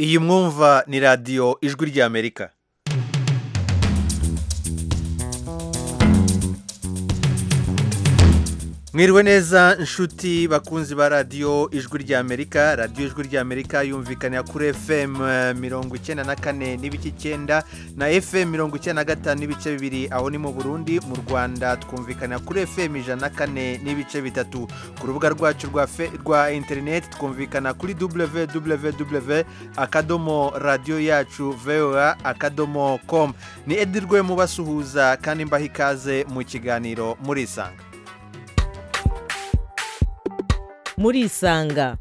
iyi mwumva ni radiyo ijwi ry'amerika mwiriwe neza inshuti bakunzi ba radiyo ijwi ry'amerika radiyo ijwi ry'amerika yumvikanira kuri fm mirongo icyenda na kane n'ibice icyenda na fm mirongo icyenda na gatanu n'ibice bibiri aho ni mu burundi mu rwanda twumvikanira kuri fm ijana na kane n'ibice bitatu ku rubuga rwacu rwa fe- rwa interineti twumvikana kuri www akadomo radiyo yacu voa akadomo com ni edirwe mubasuhuza kandi mbaha ikaze mu kiganiro murisanga murisanga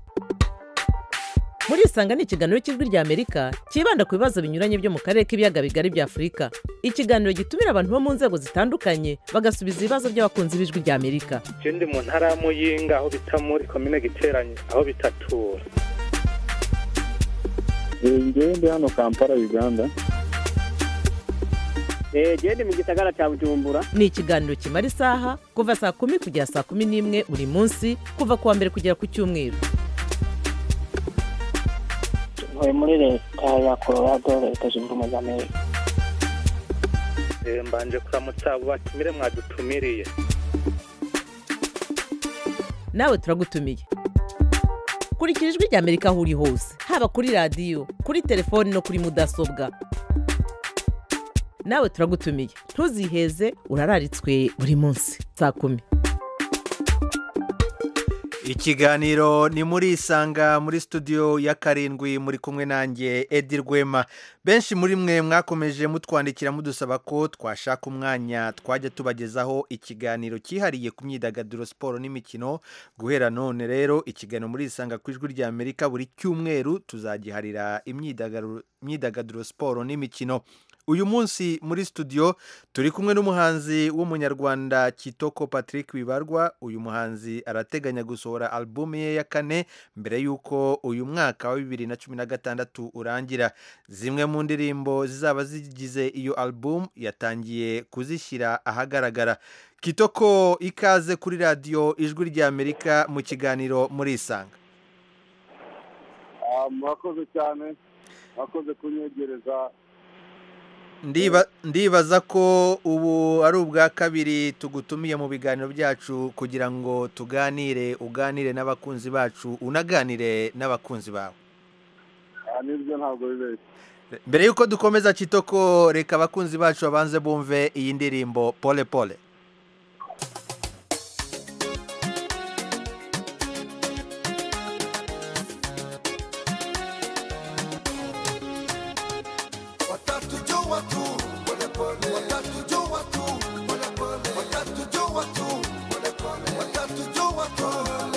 murisanga ni ikiganiro cy'ijwi ry'amerika cyibanda ku bibazo binyuranye byo mu karere k'ibiyaga bigari bya afurika ikiganiro gitumira abantu bo mu nzego zitandukanye bagasubiza ibibazo by'abakunzi b'ijwi ry'amerika je ndi mu ntara ya muyinga aho bita muri komine giteranye aho bitatura ngewe ndi hano kampala uganda genda mu gisagara cya bujumbura ni ikiganiro kimara isaha kuva saa kumi kugera saa kumi n'imwe buri munsi kuva ku wa mbere kugera ku cyumweru ntuye muri leta ya colorado leta zunze ubumwe za amerika Eh, mbanje kuramutsa abo batumire mwadutumiriye nawe turagutumiye kurikira ijwi ry'amerika aho uri hose haba kuri radiyo kuri telefoni no kuri mudasobwa nawe turagutumiye ntuziheze urararitswe buri munsi saa kumi ikiganiro ni muri isanga muri studio ya karindwi muri kumwe nanjye edi rwema benshi muri mwe mwakomeje mutwandikira mudusaba ko twashaka umwanya twajya tubagezaho ikiganiro cyihariye ku myidagaduro siporo n'imikino guhera none rero ikiganiro muri isanga ku ijwi rya amerika buri cyumweru tuzagiharira imyidagaduro imyidagaduro siporo n'imikino uyu munsi muri studio turi kumwe n'umuhanzi w'umunyarwanda kitoko patrick wibarwa uyu muhanzi arateganya gusohora alubumu ye ya kane mbere y'uko uyu mwaka wa bibiri na cumi na gatandatu urangira zimwe mu ndirimbo zizaba zigize iyo alubumu yatangiye kuzishyira ahagaragara kitoko ikaze kuri radiyo ijwi ry'amerika mu kiganiro murisanga Ah, murakoze cyane murakoze kunyegereza Ndiba- ndibaza ko ubu ari ubwa kabiri tugutumiye mu biganiro byacu kugira ngo tuganire uganire n'abakunzi bacu unaganire n'abakunzi bawe Ah, nibyo ntabwo bibeshye mbere y'uko dukomeza kitoko reka abakunzi bacu babanze bumve iyi ndirimbo pole pole watatujua tu polepole, watatujua tu polepole, watatujua tu polepole, watatujua tu polepole,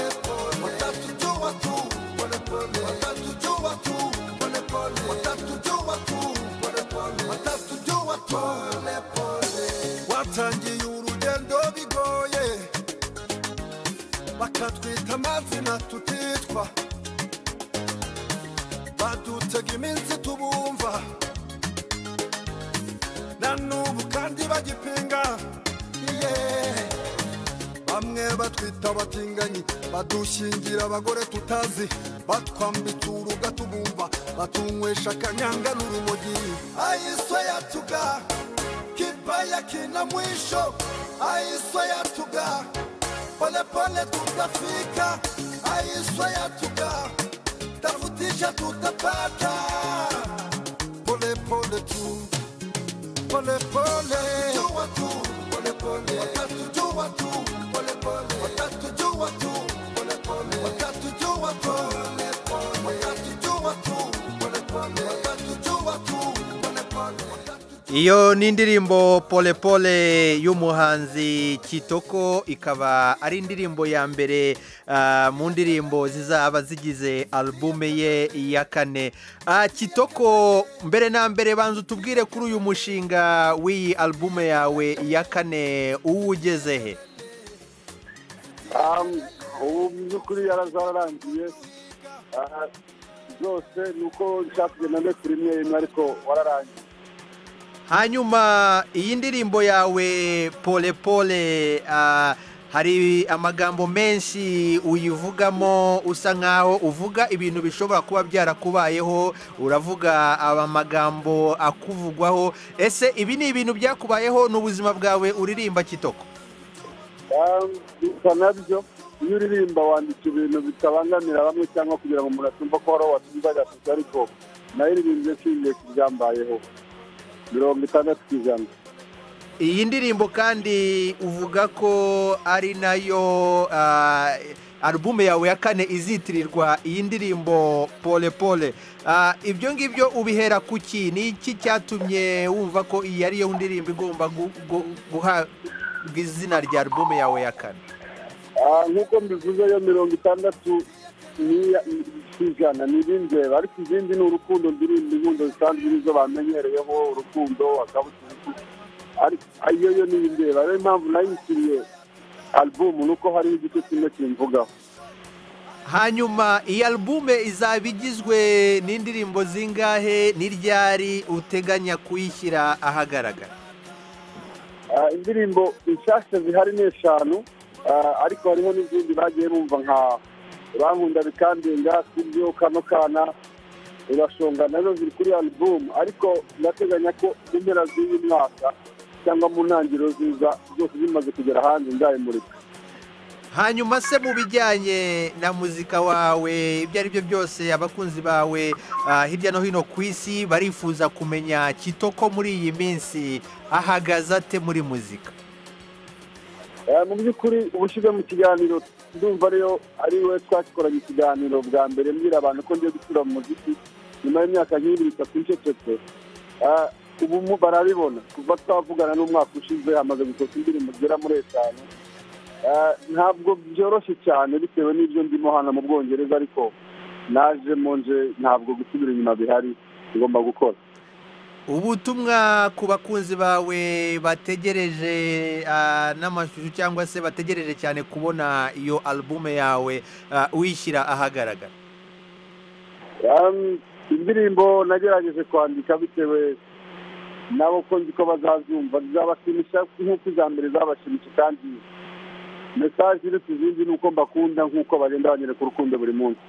watatujua tu polepole, watatujua tu polepole, watatujua tu polepole, watatujua polepole. Watangiye urugendo bigoye, bakatwita amazina tutitwa, badutega iminsi tubumva na n'ubu kandi bagipinga Yeah. bamwe batwita abatinganyi badushingira abagore tutazi batwambitse uruga tubumva batunywesha akanyanga n'urumogi ayiswa yatuga kipa ya kina mwisho ayiswa yatuga polepole tutafika ayiswa yatuga tafutisha tutapata polepole tu pole pole jua tu pole pole wakati jua tu pole pole wakati jua tu pole pole wakati jua tu pole pole wakati jua tu pole pole wakati jua tu pole pole wakati iyo ni indirimbo pole pole y'umuhanzi kitoko ikaba ari indirimbo ya mbere ah, mu ndirimbo zizaba zigize alubume ye ya kane Ah, kitoko mbere na mbere banza utubwire kuri uyu mushinga w'iyi alubume yawe ya kane uwo ugeze he Ah, ubu mu by'ukuri yarazararangiye Ah, zose ni uko nshaka kugenda ndetse rimwe rimwe ariko wararangiye hanyuma iyi ndirimbo yawe pole pole ah, hari amagambo menshi uyivugamo usa nkaho uvuga ibintu bishobora kuba byarakubayeho uravuga aba magambo akuvugwaho ese ibi ni ibintu byakubayeho ni ubuzima bwawe uririmba kitoko bisa nabyo iyo uririmba wandika ibintu bitabangamira bamwe cyangwa kugira ngo umuntu atumva ko hari uwo watumva agasutse ariko naririmbye nshingiye ku byambayeho mirongo itandatu ku ijana iyi ndirimbo kandi uvuga ko ari nayo ah, alubumu yawe ya kane izitirirwa iyi ndirimbo pole pole Ah, ibyo ngibyo ubihera ku ki ni iki cyatumye wumva ko iyi ari yo ndirimbo igomba gu- gu- guhabwa izina rya alubumu yawe ya kane Ah, nk'uko mbivuze yo mirongo itandatu n'iya- ku ijana ni ibindeba ariko izindi ni urukundo ndirimba inkundo zisanzwe nizo bamenyereyeho urukundo akabuturutu ariko iyo yo ni ibindeba rero impamvu nayishyiriye alubumu ni uko hariho igice kimwe kimvugaho hanyuma iyi alubume izaba igizwe n'indirimbo zingahe n'iryari uteganya kuyishyira ahagaragara Ah, indirimbo inshyashya zihari ni eshanu ah, ariko hariho n'izindi bagiye bumva nka bankunda bikandenga kubyo kano kana urashonga nazo ziri kuri alubumu ariko ndateganya ko mu mpera z'uyu mwaka cyangwa mu ntangiriro ziza zose zimaze kugera hanze nzayimurika hanyuma se mu bijyanye na muzika wawe ibyo ari byo byose abakunzi bawe ah, hirya no hino ku isi barifuza kumenya kitoko muri iyi minsi ahagaze ate muri muzika Eh, mu by'ukuri ubushize mu kiganiro ndumva ariyo ari we twakoranye ikiganiro bwa mbere mbwira abantu ko ngiye gusura mu muziki nyuma y'imyaka nk'ibiri itatu ncecetse Eh, ubu mu- barabibona kuva twavugana n'umwaka ushize hamaze gusohoka indirimbo zigera muri eshanu Eh, ntabwo byoroshye cyane bitewe n'ibyo ndimo hano mu bwongereza ariko naje nje ntabwo gusubira inyuma bihari tugomba gukora ubutumwa ku bakunzi bawe bategereje ah, n'amashusho cyangwa se bategereje cyane kubona iyo alubume yawe ah, uyishyira ahagaragara Um, indirimbo nagerageje kwandika bitewe nabo ko nzi ko bazazumva zizabashimisha nk'uko iza mbere zabashimishije kandi mesaje iri ku zindi ni uko mbakunda nk'uko bagenda banyereka urukundo buri munsi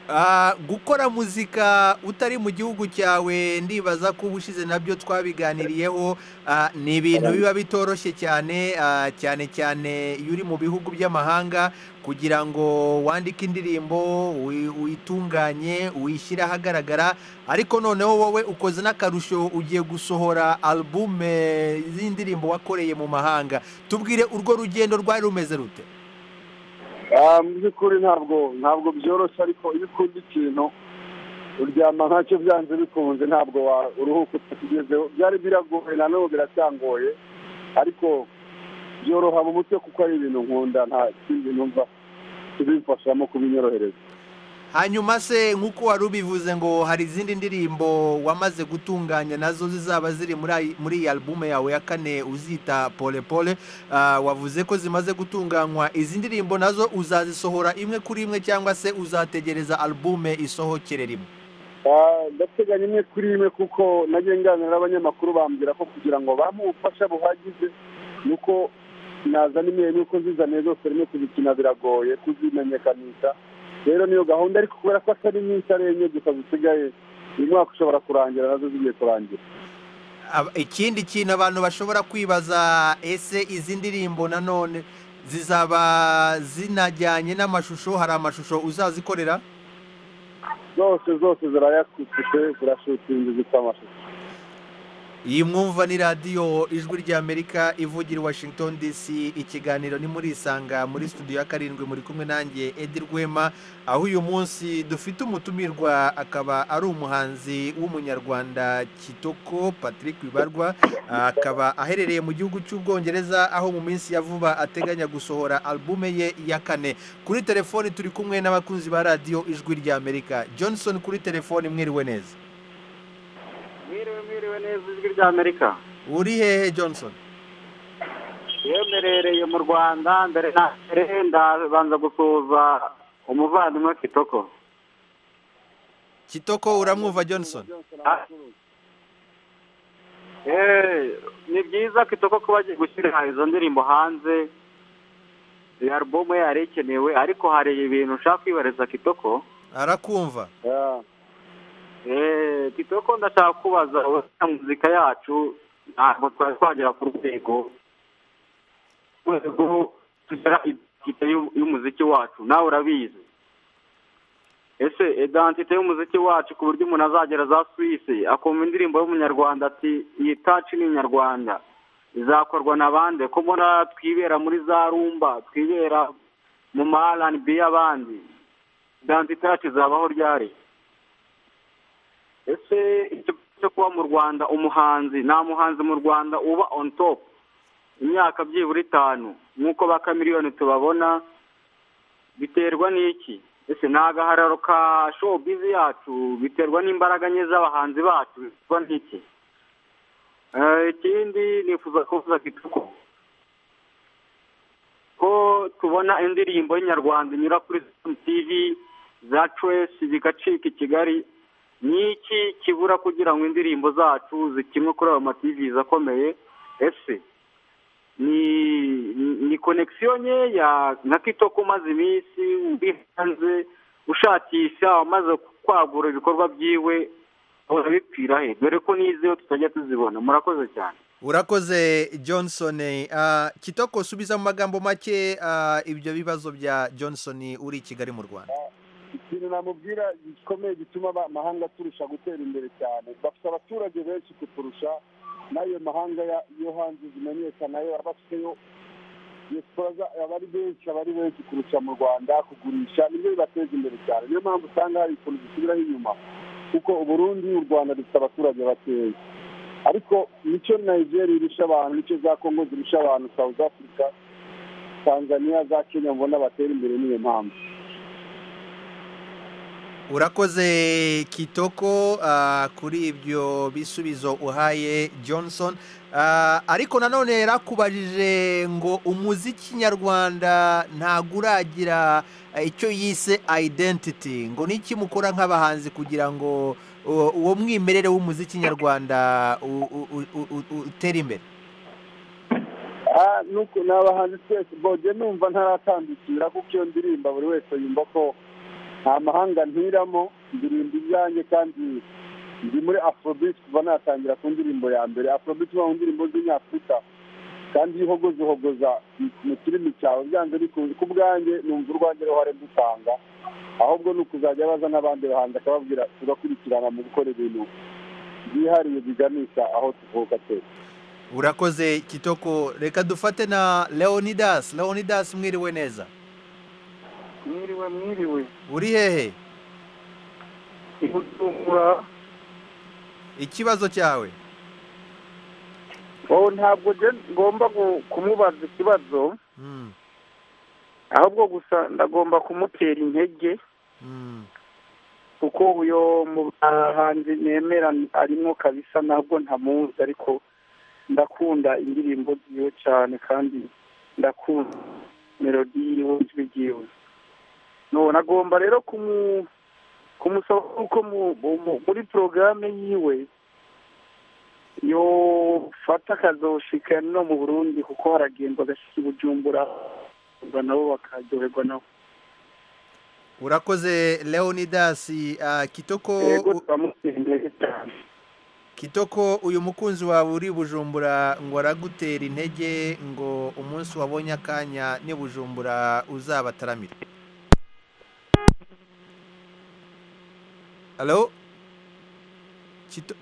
Ah, gukora muzika utari mu gihugu cyawe ndibaza ko ubushize nabyo twabiganiriyeho ah, ni ibintu biba bitoroshye cyane ah, cyane cyane iyo uri mu bihugu by'amahanga kugira ngo wandike indirimbo uyi- uyitunganye uyishyire ahagaragara ariko noneho wowe ukoze n'akarusho ugiye gusohora alubume z'indirimbo wakoreye mu mahanga tubwire urwo rugendo rwari rumeze rute Ah, mu by'ukuri ntabwo ntabwo byoroshye ariko iyo ukunda ikintu uryama nkacyo byanze bikunze ntabwo wa- uruhuka utakigezeho byari biragoye na none biracyangoye ariko byoroha mu mutwe kuko ari ibintu nkunda nta kindi numva tubimfashamo kubinyorohereza hanyuma se nk'uko wari ubivuze ngo hari izindi ndirimbo wamaze gutunganya nazo zizaba ziri muri ayi- muri iyi alubume yawe ya kane uzita pole pole Ah, wavuze ko zimaze gutunganywa izi ndirimbo nazo uzazisohora imwe kuri imwe cyangwa se uzategereza alubume isohokere rimwe Ah, ndateganya imwe kuri imwe kuko najye nganira n'abanyamakuru bambwira ko kugira ngo bampe ubufasha buhagije ni uko nazana imwe nuko zizaniye zose rimwe kuzikina biragoye kuzimenyekanisha rero niyo gahunda ariko kubera ko atari nyinshi ari enye gusa zisigaye uyu mwaka ushobora kurangira nazo zigiye kurangira Aba- ikindi kintu abantu bashobora kwibaza ese izi ndirimbo nanone zizaba zinajyanye n'amashusho hari amashusho uzazikorera zose zose zirayakutse zirashutinze zifite amashusho iyi mwumva ni radiyo ijwi ry'amerika ivugira i washington dc ikiganiro ni muri isanga muri studio ya karindwi muri kumwe nanjye edi rwema aho uyu munsi dufite umutumirwa akaba ari umuhanzi w'umunyarwanda kitoko patrick bibarwa akaba aherereye mu gihugu cy'ubwongereza aho mu minsi ya vuba ateganya gusohora alubume ye ya kane kuri telefoni turi kumwe n'abakunzi ba radiyo ijwi ry'amerika johnson kuri telefoni mwiriwe neza mwiriwe mwiriwe neza ijwi rya amerika uri hehe johnson iyo mberereye mu rwanda mbere na mbere ndabanza gusuhuza umuvandimwe kitoko kitoko uramwumva johnson Ah. Eh, ni byiza kitoko kuba agiye gushyira izo ndirimbo hanze iyi alubumu ye yari ikenewe ariko hari ibintu ushaka kwibariza kitoko arakumva Yeah. Eh, kitoko ndashaka kubaza ubusanzwe muzika yacu ntabwo twari twagera ku rwego urwego tugera identite y'u- y'umuziki wacu nawe urabizi ese identite y'umuziki wacu ku buryo umuntu azagera za suwisi akumva indirimbo y'umunyarwanda ati iyi taci ni inyarwanda izakorwa na bande ko mbona twibera muri za rumba twibera mu ma R&B y'abandi identite yacu izabaho ryari ese icyo cyo kuba mu rwanda umuhanzi nta muhanzi mu rwanda uba on top imyaka byibura itanu nk'uko ba kamiriyoni tubabona biterwa n'iki ese ni agahararo ka showbizi yacu biterwa n'imbaraga nke z'abahanzi bacu biterwa n'iki Eh, ikindi nifuza kuvuga kitoko ko tubona indirimbo y'inyarwanda inyura kuri tv za trace zigacika i kigali n'iki kibura kugira ngo indirimbo zacu zikinwe kuri ayo mativizi akomeye ese ni ni- ni konegisiyo nkeya nka kitoko umaze iminsi uri hanze ushakisha amaze kwagura ibikorwa byiwe ahora bipfira he dore ko n'izeyo tutajya tuzibona murakoze cyane urakoze johnson Ah, kitoko subiza mu magambo make ah, ibyo bibazo bya johnson uri i kigali mu rwanda ikintu namubwira gikomeye gituma aba- amahanga turusha gutera imbere cyane bafite abaturage benshi kuturusha n'ayo mahanga ya- yo hanze zimenyekana yo abafiteyo diaspora za- aba ari benshi aba ari benshi kurusha mu rwanda kugurisha nibyo bibateza imbere cyane niyo mpamvu usanga hari ukuntu dusubiraho inyuma kuko uburundi u rwanda dufite abaturage bakeya ariko nicyo nigeria irusha abantu nicyo za congo zirusha abantu south africa tanzania za kenya mbona batera imbere niyo mpamvu urakoze kitoko ah, kuri ibyo bisubizo uhaye johnson Ah, ariko nanone yarakubajije ngo umuziki nyarwanda ntabwo uragira ah, icyo yise identity ngo niki mukora nk'abahanzi kugira ngo uh, uwo mwimerere w'umuziki nyarwanda u- u- u- u- u- utere imbere Ah, nuko ni abahanzi twese bojye numva ntaratandukira kuko iyo ndirimba buri wese yumva ko nta mahanga ntiramo ndirimba ibyanjye kandi ndi muri afrobeat kuva natangira ku ndirimbo ya mbere afrobeat uba mu ndirimbo z'umunyafurika kandi iyo uhogoza uhogoza mu kirimi cyawe byanze bikunze ku bwanjye numva urwanjye ruhare dutanga ahubwo ni ukuzajya baza n'abandi bahanzi akababwira tugakurikirana mu gukora ibintu byihariye biganisha aho tuvuka twese urakoze kitoko reka dufate na leonidas leonidas mwiriwe neza mwiriwe mwiriwe uri hehe ibujumbura ikibazo cyawe wowe ntabwo ngomba kumubaza ikibazo Hmm, ahubwo gusa ndagomba kumutera intege hmm. kuko uyo mu bahanzi nemera arimo kabisa ntabwo ntamuzi ariko ndakunda indirimbo ziwe cyane kandi ndakunda melodi yiwe ijwi ryiwe none agomba rero kumu- kumusaba ko muri porogaramu yiwe yofata akazoshika no mu burundi kuko haragendwa agashyika i bujumbura nabo bakaryoherwa nabo urakoze leonidas ah, kitoko yego u- turamutsindeye cyane kitoko uyu mukunzi wawe uri i bujumbura ngo aragutera intege ngo umunsi wabonye akanya ni bujumbura uzabataramire halo Kito-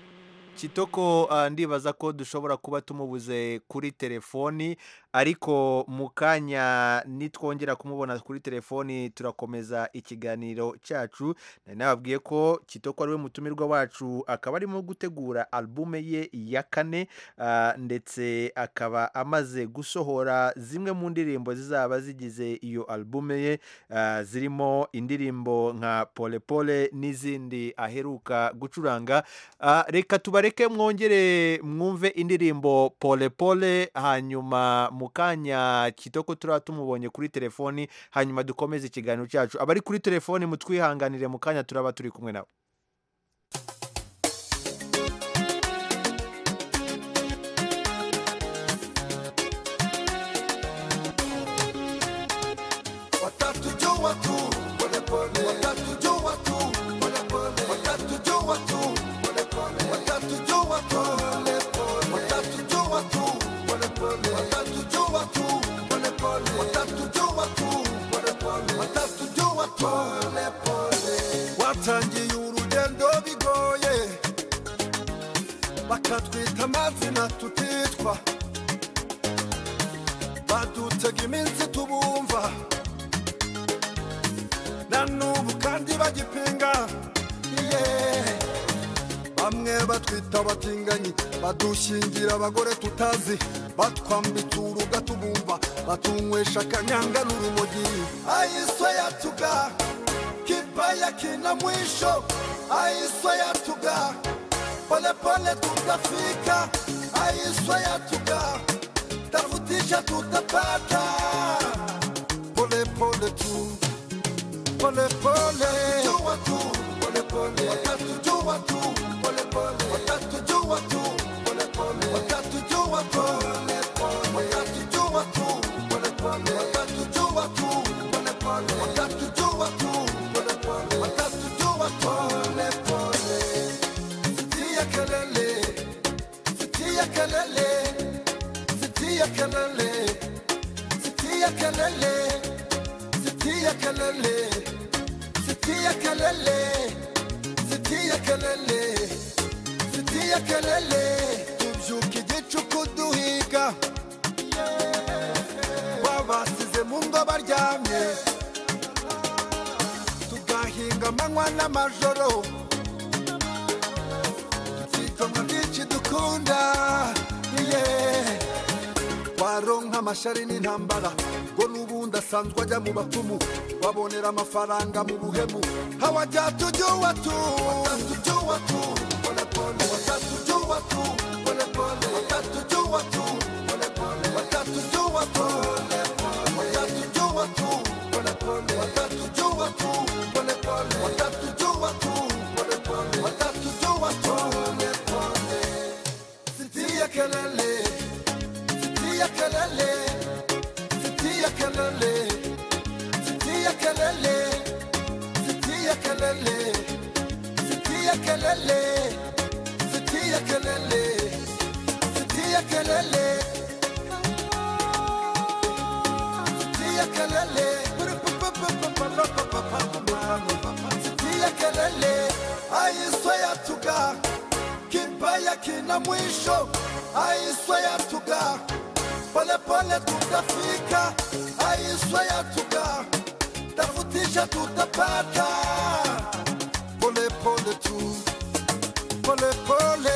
kitoko ah, ndibaza ko dushobora kuba tumubuze kuri telefoni ariko mu kanya nitwongera kumubona kuri telefoni turakomeza ikiganiro cyacu nari nababwiye ko kitoko ariwe mutumirwa wacu akaba arimo gutegura alubume ye ya kane ah, ndetse akaba amaze gusohora zimwe mu ndirimbo zizaba zigize iyo alubume ye ah, zirimo indirimbo nka pole pole n'izindi aheruka gucuranga Ah, reka tubareke mwongere mwumve indirimbo pole pole hanyuma mu kanya kitoko turaba tumubonye kuri telefoni hanyuma dukomeze ikiganiro cyacu abari kuri telefoni mutwihanganire mu kanya turaba turi kumwe nabo pole pole watangiye urugendo bigoye bakatwita amazina tutitwa badutega iminsi tubumva na n'ubu kandi bagipinga yeah. bamwe batwita abatinganyi badushingira abagore tutazi batwambitse uruga tubumva batunywesha akanyanga n'urumogi ayiswa yatuga kipa ya kina mwisho ayiswa yatuga polepole tutafika ayiswa yatuga tafutisha tutapata polepole tu polepole jua tu polepole watatujua tu polepole watatujua tu polepole watatujua tu polepole watatujua tu polepole watatujua tu polepole watatujua tu polepole watatujua polepole sitia kelele sitia kelele sitia kelele sitia kelele sitia kelele sitia kelele sitia kelele sitia kelele tubyuka igicuku duhiga babasize mu ngo baryamye tugahinga amanywa n'amajoro tukikomwa n'iki dukunda yeah. waronka amashari n'intambara ngo n'ubundi asanzwe ajya mu bapfumu babonera amafaranga mu buhemu hawajya tujuwa tu tujuwa tu pole pole watatujuwa tu pole pole watatujuwa tu pole pole watatujuwa tu pole pole watatujuwa tu pole pole watatujuwa tu pole pole watatujuwa tu pole pole watatujuwa tu pole pole sitia kelele sitia kelele sitia kelele sitia kelele sitia kelele sitia kelele sitia kelele sitia kelele sitia kelele sitia kelele ayiswa yatuga kibaya kina mwisho ayiswa yatuga polepole tutafika aiswa yatuga tafutisha tutapata polepole tu polepole pole.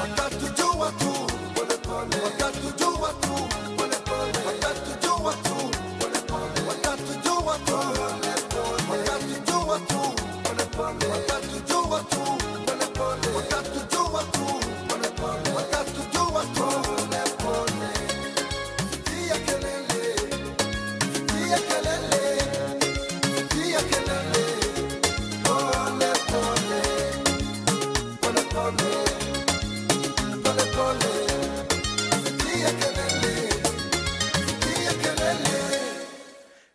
watatujua tu polepole watatujua tu polepole watatujua tu polepole watatujua tu polepole watatujua tu polepole watatujua tu polepole watatujua tu polepole watatujua tu polepole sitia kelele sitia kelele sitia kelele polepole polepole pole pole sitia kelele sitia kelele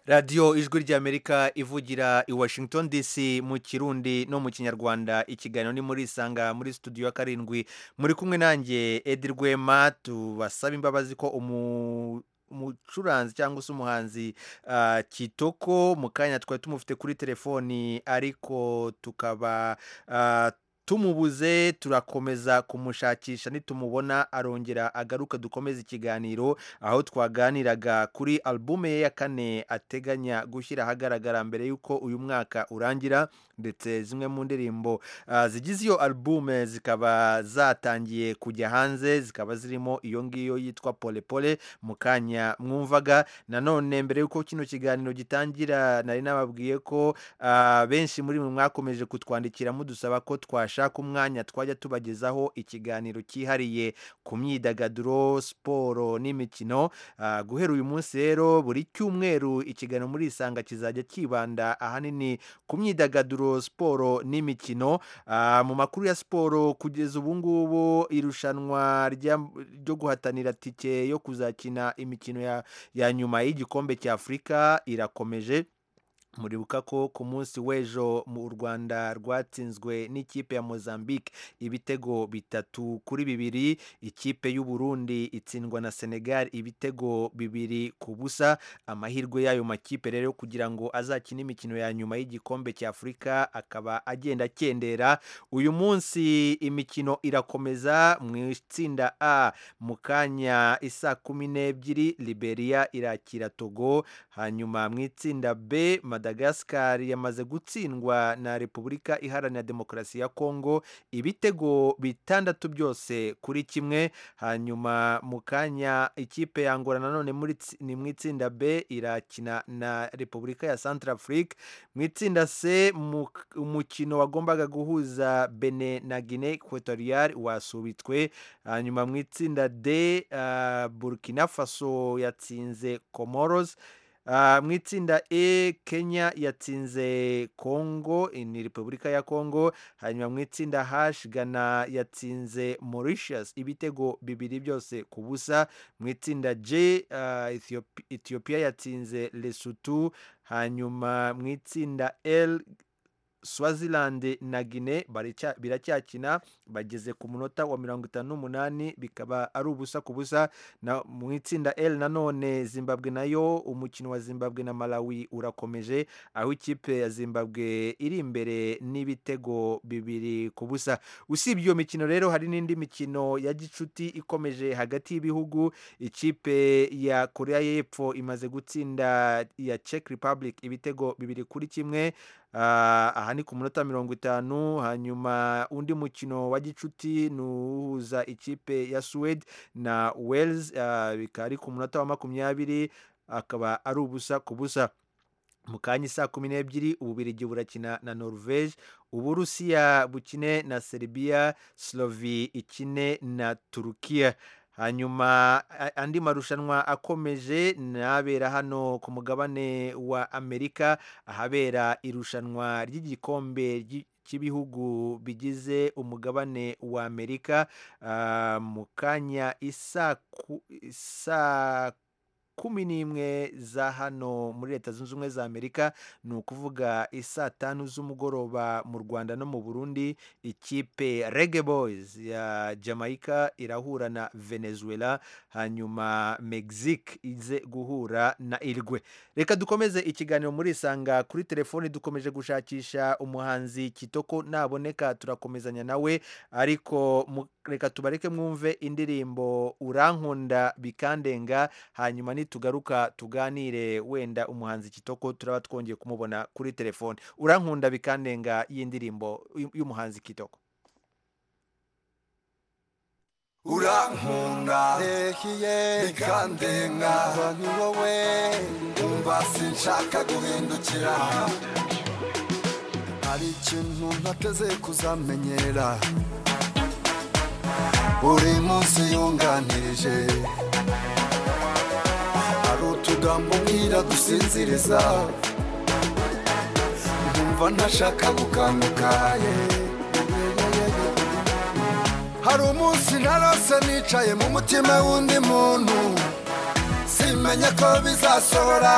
radiyo ijwi ry'amerika ivugira i washington dc mu kirundi no mu kinyarwanda ikiganiro ni muri isanga muri studio ya karindwi muri kumwe nanjye edi rwema tubasaba imbabazi ko umu umucuranzi cyangwa se umuhanzi ah, kitoko mu kanya twari tumufite kuri telefoni ariko tukaba ah, tumubuze turakomeza kumushakisha nitumubona arongera agaruka dukomeze ikiganiro aho twaganiraga kuri albume ye ya kane ateganya gushyira ahagaragara mbere y'uko uyu mwaka urangira ndetse zimwe mu ndirimbo ah, zigize iyo albume zikaba zatangiye kujya hanze zikaba zirimo iyo ngiyo yitwa pole pole mu kanya mwumvaga nanone mbere y'uko kino kiganiro gitangira nari nababwiye ko ah, benshi muri mwe mwakomeje kutwandikira mudusaba ko twashaka umwanya twajya tubagezaho ikiganiro cyihariye ku myidagaduro siporo n'imikino Ah, guhera uyu munsi rero buri cyumweru ikiganiro muri isanga kizajya kibanda ahanini ku myidagaduro siporo n'imikino Ah, mu makuru ya siporo kugeza ubu ngubu irushanwa rya- ryo guhatanira tike yo kuzakina imikino ya, ya nyuma y'igikombe cy'afurika irakomeje muribuka ko ku munsi w'ejo mu rwanda rwatsinzwe n'ikipe ya mozambique ibitego bitatu kuri bibiri ikipe y'uburundi itsindwa na senegal ibitego bibiri ku busa amahirwe y'ayo makipe rero kugira ngo azakine imikino ya nyuma y'igikombe cya afurika akaba agenda akendera uyu munsi imikino irakomeza mu itsinda a mu kanya isa kumi n'ebyiri liberia irakira togo hanyuma mu itsinda b madagascar yamaze gutsindwa na repubulika iharanira demokarasi ya kongo ibitego bitandatu byose kuri kimwe hanyuma mu kanya ikipe yangora nanone muri tsi- ni mu itsinda b irakina na repubulika ya central afrique mu itsinda c mu- umukino wagombaga guhuza bene na guinee equatorial wasubitswe hanyuma mu itsinda d ah, burkina faso yatsinze comoros Ah, mu itsinda e kenya yatsinze congo ni repubulika ya congo hanyuma mu itsinda h ghana yatsinze mauritius ibitego bibiri byose ku busa mu itsinda j ah, Ethiop- ethiopia yatsinze lesotho hanyuma mu itsinda l swaziland na guinea baracya- biracyakina bageze ku munota wa mirongo itanu n'umunani bikaba ari ubusa ku busa na mu itsinda L nanone Zimbabwe nayo umukino wa Zimbabwe na Malawi urakomeje aho ikipe ya Zimbabwe iri imbere n'ibitego bibiri ku busa usibye iyo mikino rero hari n'indi mikino ya gicuti ikomeje hagati y'ibihugu ikipe ya Korea y'Epfo imaze gutsinda iya Czech Republic ibitego bibiri kuri kimwe Ah, aha ni ku munota mirongo itanu hanyuma undi mukino wa gicuti ni uhuza ikipe ya suwede na wales ah, bikaba ari ku munota wa makumyabiri akaba ari ubusa ku busa mu kanya saa kumi n'ebyiri ububirigi burakina na norvege uburusiya bukine na serbia slovi ikine na turukiya hanyuma a- andi marushanwa akomeje n'abera hano ku mugabane wa amerika ahabera irushanwa ry'igikombe ry'i- cy'ibihugu bigize umugabane wa amerika Ah, mu kanya isaa ku- isaa kumi n'imwe za hano muri leta zunze ubumwe za amerika ni ukuvuga isaa tanu z'umugoroba mu rwanda no mu burundi ikipe rege boys ya jamaica irahura na venezuela hanyuma mexique ize guhura na irwe reka dukomeze ikiganiro muri isanga kuri telefoni dukomeje gushakisha umuhanzi kitoko naboneka turakomezanya nawe ariko mu- reka tubareke mwumve indirimbo urankunda bikandenga hanyuma nitugaruka tuganire wenda umuhanzi kitoko turaba twongeye kumubona kuri telefoni urankunda bikandenga y'indirimbo y'u- y'umuhanzi kitoko urankunda bikandenga ni wowe umva sinshaka guhindukira hari ikintu ntateze kuzamenyera buri munsi yunganirije hari utugambo mbwira dusinziriza nkumva ntashaka gukanguka yeah. hari umunsi narose nicaye mu mutima w'undi muntu simenye ko bizasohora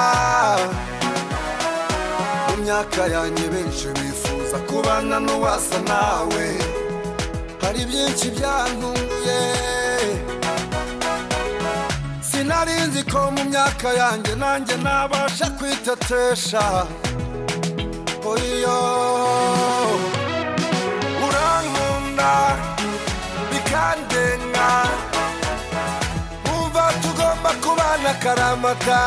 mu myaka yanjye benshi bifuza kubana n'uwasa nawe hari byinshi byantunguye sinari nzi ko mu myaka yanjye nanjye nabasha kwitetesha oyo urankunda bikandenga umva tugomba kubana akaramata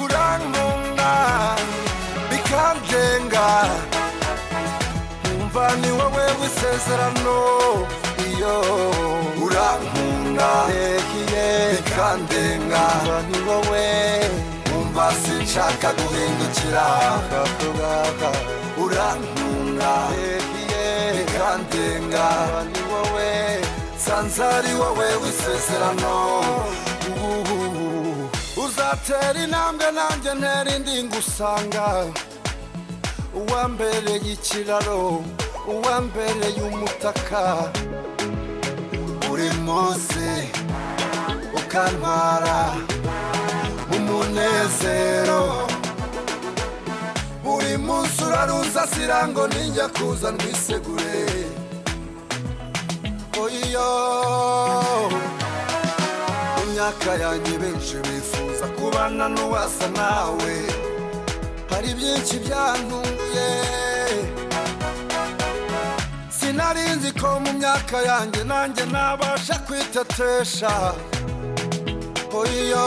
urankunda bikandenga umva ni wowe w'isezerano iyo urankunda bikandenga umva ni wowe umva sinshaka guhindukira urankunda bikandenga ni wowe sanzari wowe w'isezerano Uhuhuhu. uzatera intambwe nanjye ntera indi ngusanga uwa mbere y'ikiraro uwa mbere y'umutaka buri munsi ukantwara umunezero araruza sirango ninjya kuza ndwisegure oyiyo mu myaka yanjye benshi bifuza kubana n'uwasa nawe hari byinshi byantunguye sinari nzi ko mu myaka yanjye nanjye nabasha kwitetesha oyiyo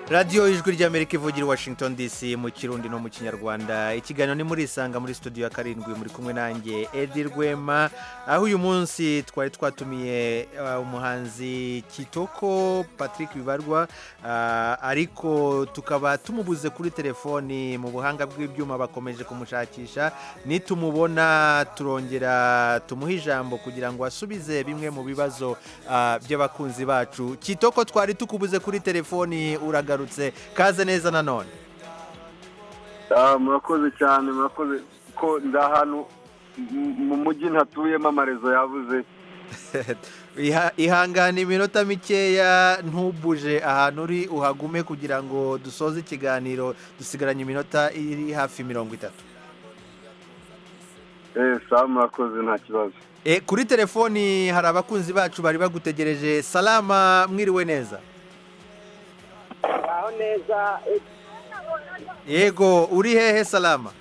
radiyo ijwi ry'amerika ivugira i washington dc mu kirundi no mu kinyarwanda ikiganiro ni muri isanga muri studio ya karindwi muri kumwe nanjye edi rwema aho uyu munsi twari twatumiye uh, umuhanzi kitoko patrick bibarwa uh, ariko tukaba tumubuze kuri telefoni mu buhanga bw'ibyuma bakomeje kumushakisha nitumubona turongera tumuhe ijambo kugira ngo asubize bimwe mu bibazo uh, by'abakunzi bacu kitoko twari tukubuze kuri telefoni uragarutse kaze neza nanone Ah, murakoze cyane murakoze ko ndi ahantu mu- mu mujyi ntatuyemo amarezo yabuze Iha- ihangane iminota mikeya ntubuje ahantu uri uhagume kugira ngo dusoze ikiganiro dusigaranye iminota iri hafi mirongo itatu eh sawa murakoze nta kibazo e, kuri telefoni hari abakunzi bacu bari bagutegereje salama mwiriwe neza aho neza yego uri hehe salama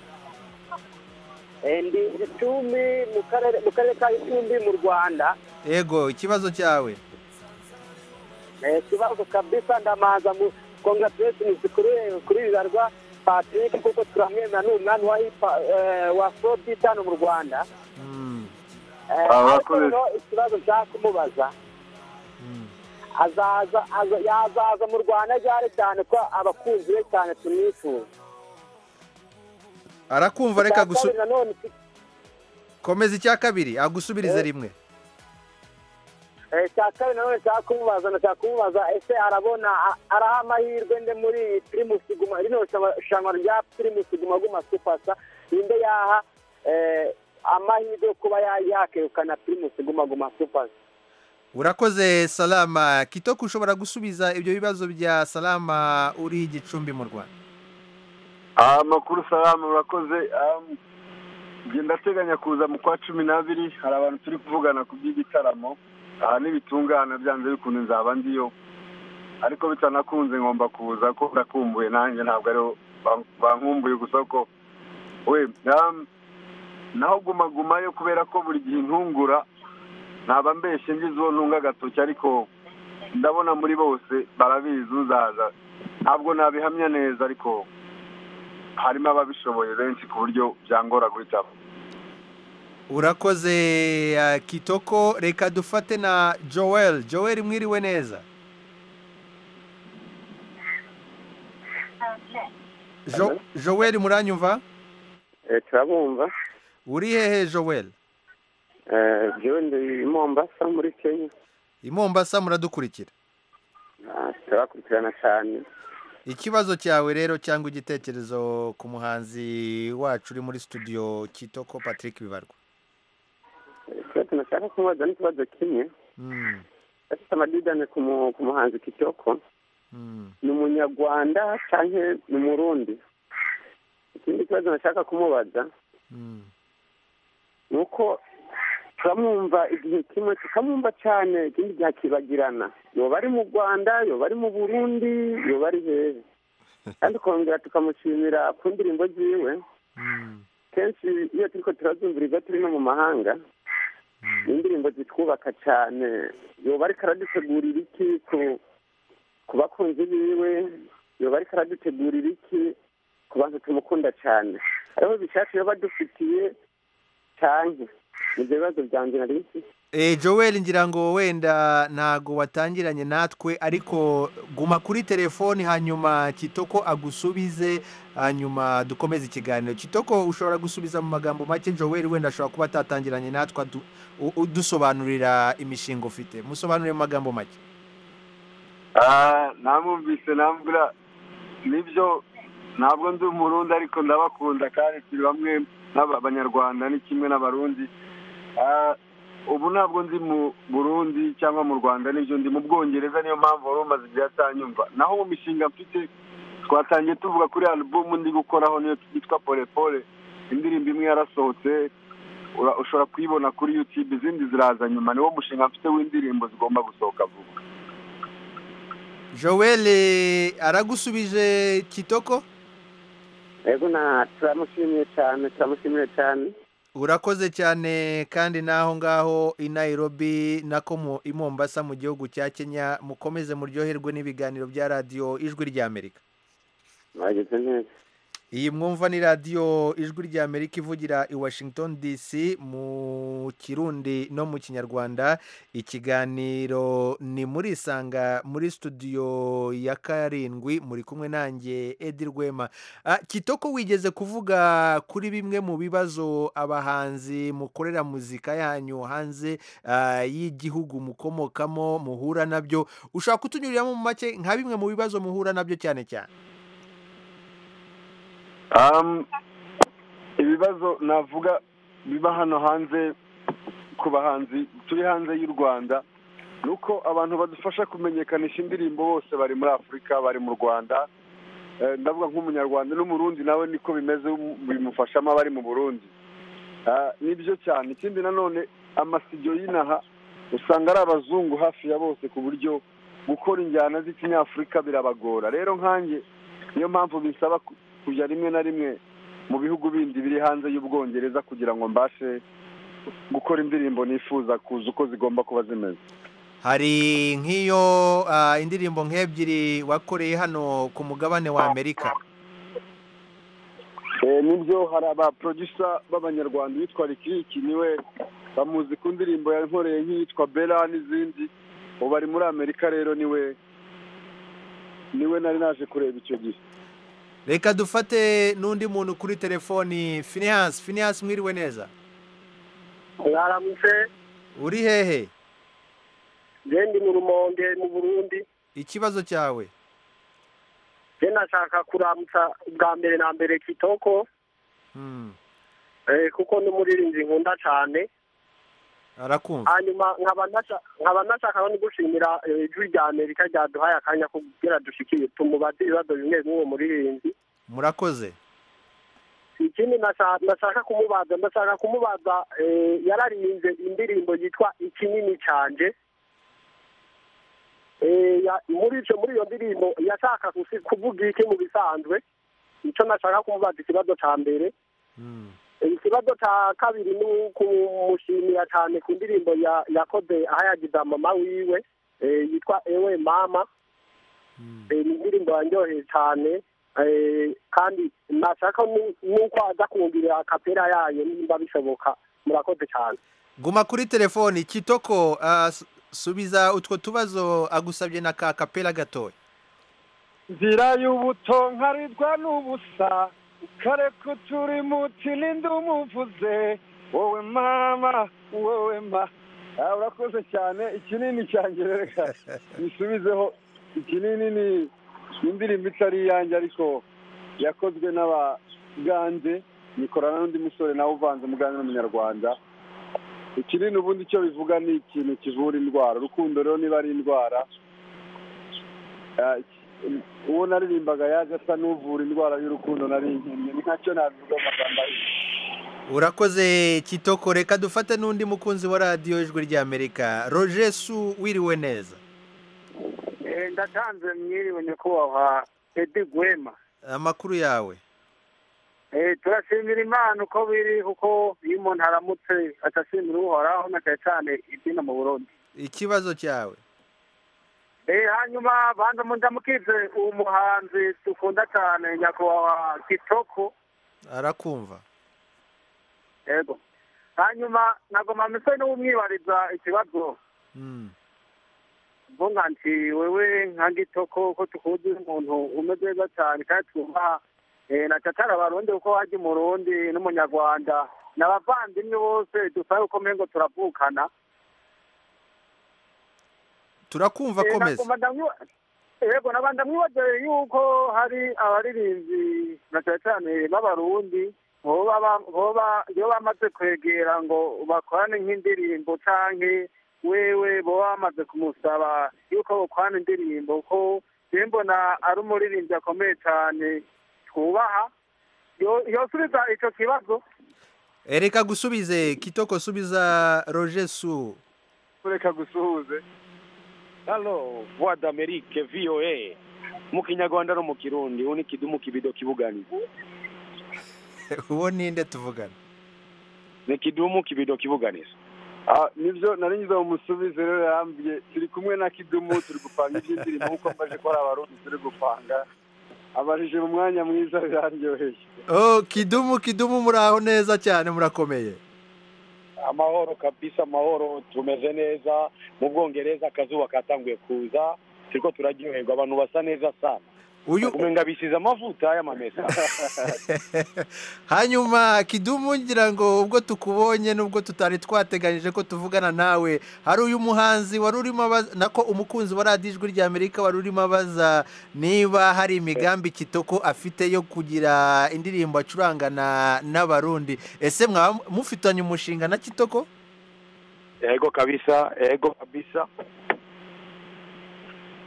ndi gicumbi mu karere mu karere ka gicumbi mu rwanda yego ikibazo cyawe Eh, ikibazo kabisa ndamanza mu congratulations kuri kuri bibarwa patrick kuko turamwemera ni umwami wa hip eh, wa afrobeat hano mu rwanda Mm, Eh, Ah, ariko murakoze. rero ikibazo nshaka kumubaza mm. azaza aza- yazaza mu rwanda ryari cyane ko abakunzi be cyane tumwifuza arakumva reka Icya kabiri gusu- nanone iki- komeza icya kabiri agusubirize rimwe eh, icya kabiri nanone nshaka kumubaza nashaka kumubaza ese arabona a- araho amahirwe nde muri pirimusi guma rino shyamba- shyamba rya pirimusi guma guma supasa ninde yaha eh, amahirwe yo kuba ya- yakegukana pirimusi guma guma supasa urakoze salama kitoko ushobora gusubiza ibyo bibazo bya salama uri gicumbi mu rwanda Ah, amakuru salamu murakoze Ah, njye ndateganya kuza mu kwa cumi n'abiri hari abantu turi kuvugana ku by'igitaramo aha nibitungana byanze bikunze nzaba ndiyo ariko bitanakunze ngomba kuza ko ndakumbuye nanjye ntabwo ariho ban- bankumbuye gusa ko we um, naho guma guma yo kubera ko buri gihe intungura naba mbeshye ngize uwo ntunga agatoki ariko ndabona muri bose barabizi uzaza ntabwo nabihamya neza ariko harimo ababishoboye benshi ku buryo byangora guhitamo urakoze uh, kitoko reka dufate na joel joel mwiriwe neza jo, joel muranyumva turabumva uri hehe joel jewe ndi mombasa muri kenya i mombasa muradukurikira Ah, turakurikirana cyane ikibazo cyawe rero cyangwa igitekerezo ku muhanzi wacu uri muri studio kitoko patrick bibarwa twe tunashaka kumubaza n'ikibazo kimwe mm, afite amadidane ku mu- ku muhanzi kitoko mm. ni umunyarwanda cyangwa ni umurundi ikindi kibazo nashaka kumubaza Mm. ni uko turamwumva igihe kimwe tukamwumva cyane ikindi gihe akibagirana yoba ari mu rwanda yoba ari mu burundi yoba ari hehe kandi kongera tukamushimira ku ndirimbo ziwe Mm. kenshi iyo turiko turazumvira ibyo turi no mu mahanga ni indirimbo zitwubaka cyane yoba ariko aradutegurira iki ku ku bakunzi biwe yoba ariko aradutegurira iki ku bantu tumukunda cyane ariho bishaka yoba adufitiye cyane nibyo bibazo byanjye nari mfite Eh, Joel ngira ngo wenda ntago watangiranye natwe ariko guma kuri telefoni hanyuma Kitoko agusubize hanyuma dukomeze ikiganiro Kitoko ushobora gusubiza mu magambo make Joel wenda ashobora kuba atatangiranye natwe adu- u- udusobanurira imishinga ufite musobanurire mu magambo make Ah, namwumvise nambwira nibyo ntabwo ndi umurundi ariko ndabakunda kandi turi bamwe n'abanyarwanda ni kimwe n'abarundi Ah, ubu ntabwo ndi mu burundi cyangwa mu rwanda nibyo ndi mu bwongereza niyo mpamvu wari umaze igihe atanyumva naho mu mishinga mfite twatangiye tuvuga kuri alubumu ndi gukoraho niyo yitwa polepole indirimbo imwe yarasohotse ura- ushobora kuyibona kuri yutube izindi ziraza nyuma niwo mushinga mfite w'indirimbo zigomba gusohoka vuba joel aragusubije kitoko yego na turamushimiye cyane turamushimiye cyane urakoze cyane kandi n'aho ngaho i nairobi nako mu- i mombasa mu gihugu cya kenya mukomeze muryoherwe n'ibiganiro bya radiyo ijwi ry'amerika mwagize neza iyi mwumva ni radiyo ijwi ry'amerika ivugira i washington dc mu kirundi no mu kinyarwanda ikiganiro ni muri isanga muri studio ya karindwi muri kumwe nanjye edi rwema Ah, kitoko wigeze kuvuga kuri bimwe mu bibazo abahanzi mukorera muzika yanyu hanze ah, y'igihugu mukomokamo muhura nabyo ushobora kutunyuriramo mu make nka bimwe mu bibazo muhura nabyo cyane cyane Um, ibibazo navuga biba hano hanze ku bahanzi turi hanze y'u rwanda ni uko abantu badufasha kumenyekanisha indirimbo bose bari muri afurika bari mu rwanda Eh, ndavuga nk'umunyarwanda n'umurundi nawe niko bimeze um- bimufashamo abari mu burundi Ah, nibyo cyane ikindi nanone amasigiyo y'inaha usanga ari abazungu hafi ya bose ku buryo gukora injyana z'ikinyafurika birabagora rero nkanjye niyo mpamvu bisaba ku- kujya rimwe na rimwe mu bihugu bindi biri hanze y'ubwongereza kugira ngo mbashe gukora indirimbo nifuza kuza uko zigomba kuba zimeze hari nk'iyo ah, indirimbo nk'ebyiri wakoreye hano ku mugabane wa amerika Eh, nibyo hari abaprodusa b'abanyarwanda yitwa rikiki niwe bamuzi ku ndirimbo yankoreye nk'iyitwa bera n'izindi ubu ari muri amerika rero niwe niwe nari naje kureba icyo gihe reka dufate n'undi muntu kuri telefoni finihasi finihasi mwiriwe neza mwaramutse uri hehe gendi mu rumonge mu burundi ikibazo cyawe je nashaka kuramutsa ubwa mbere na mbere kitoko Hmm, eh, kuko n'umuririmbyi nkunda cyane arakumva hanyuma nkaba nasha- nkaba nashaka no gushimira eh, ijwi rya amerika ryaduhaye akanya kugira dushikire tumubaze ibibazo bimwe bimwe muririmbyi murakoze ikindi nasha- nashaka kumubaza ndashaka kumubaza eh, yararimbye indirimbo yitwa ikinini cyanje Eh, ya- muri icyo muri iyo ndirimbo yashaka gusi- kuvuga iki mu bisanzwe icyo nashaka kumubaza ikibazo cya mbere Hmm, ikibazo cya kabiri ni ukumushimira cyane ku ndirimbo ya- yakoze ahayagiza mama wiwe eh, yitwa ewe mama hmm. Eh, ni indirimbo yanjyoheye cyane eh, kandi nashaka nu- nuko aza kumvira akapera yayo nimba bishoboka murakoze cyane guma kuri telefoni kitoko ah, su- subiza utwo tubazo agusabye na ka kapera gatoya nzira y'ubuto nkarirwa n'ubusa kareka uturi muti n'indi umuvuze wowe mama wowe ma Ah, urakoze cyane ikinini cyanjye reka bisubizeho ikinini ni indirimbo itari iyanjye ariko yakozwe n'abagande nikorana n'undi musore nawe uvanze umugande n'umunyarwanda ikinini ubundi icyo bivuga ni ikintu kivura indwara urukundo rero niba ari indwara Ah, iki- uwo naririmbaga yaje asa n'uvura indwara y'urukundo naririmbye ni nkacyo nabivuga mu magambo abiri urakoze kitoko reka dufate n'undi mukunzi wa radiyo ijwi ry'amerika rojesu wiriwe neza ndatanze mwiriwe nyakubahwa edi gwema amakuru yawe Eh, turashimira imana uko biri kuko iyo umuntu aramutse atashimira uhoraho na cyane cyane ibyina mu burundi ikibazo cyawe Eh, hanyuma banza mundamukize uwo muhanzi dukunda cyane nyakubahwa kitoko arakumva yego hanyuma nagoma mise n'umwibariza ikibazo Mm. mvuga nti wewe nka gitoko ko tukuzi umuntu umeze neza cyane kandi twubaha eh, na tatara abarundi kuko wajya umurundi n'umunyarwanda ni abavandimwe bose dusabe uko mpengo turavukana turakumva Eh, komeza naguma ndamwiba- yego nabanda mwibageye yuko hari abaririmbyi na cyane cyane b'abarundi boba ba- boba iyo bamaze kwegera ngo bakorane nk'indirimbo canke wewe boba bamaze kumusaba yuko bokorana indirimbo ko mbona ari umuririmbyi akomeye cyane twubaha yo- yosubiza icyo kibazo reka gusubize kitoko subiza roger su reka gusuhuze halo voix d'amerique voa mu kinyarwanda no mu kirundi ubu ni kidumu kibido kibuganiza uwo ninde tuvugana ni kidumu kibido kibuganiza Ah, nibyo nari ngize umusubize rero yarambwiye turi kumwe na kidumu turi gupanga iby'indirimbo nk'uko mbaje ko hari abarundi turi gupanga abajije mu mwanya mwiza biraryoheye oh kidumu kidumu muraho neza cyane murakomeye amahoro kabisa amahoro tumeze neza mu bwongereza akazuba katanguye kuza turiko turaryoherwa abantu basa neza sana uyu umenga bisize amavuta y'amamesa hanyuma kidumu ngira ngo ubwo tukubonye n'ubwo tutari twateganyije ko tuvugana nawe hari uyu muhanzi wari urimo abaza nako umukunzi wa radiyo ijwi ry'amerika wari urimo abaza niba hari imigambi kitoko afite yo kugira indirimbo acurangana n'abarundi ese mwaba mufitanye umushinga na kitoko ego kabisa ego kabisa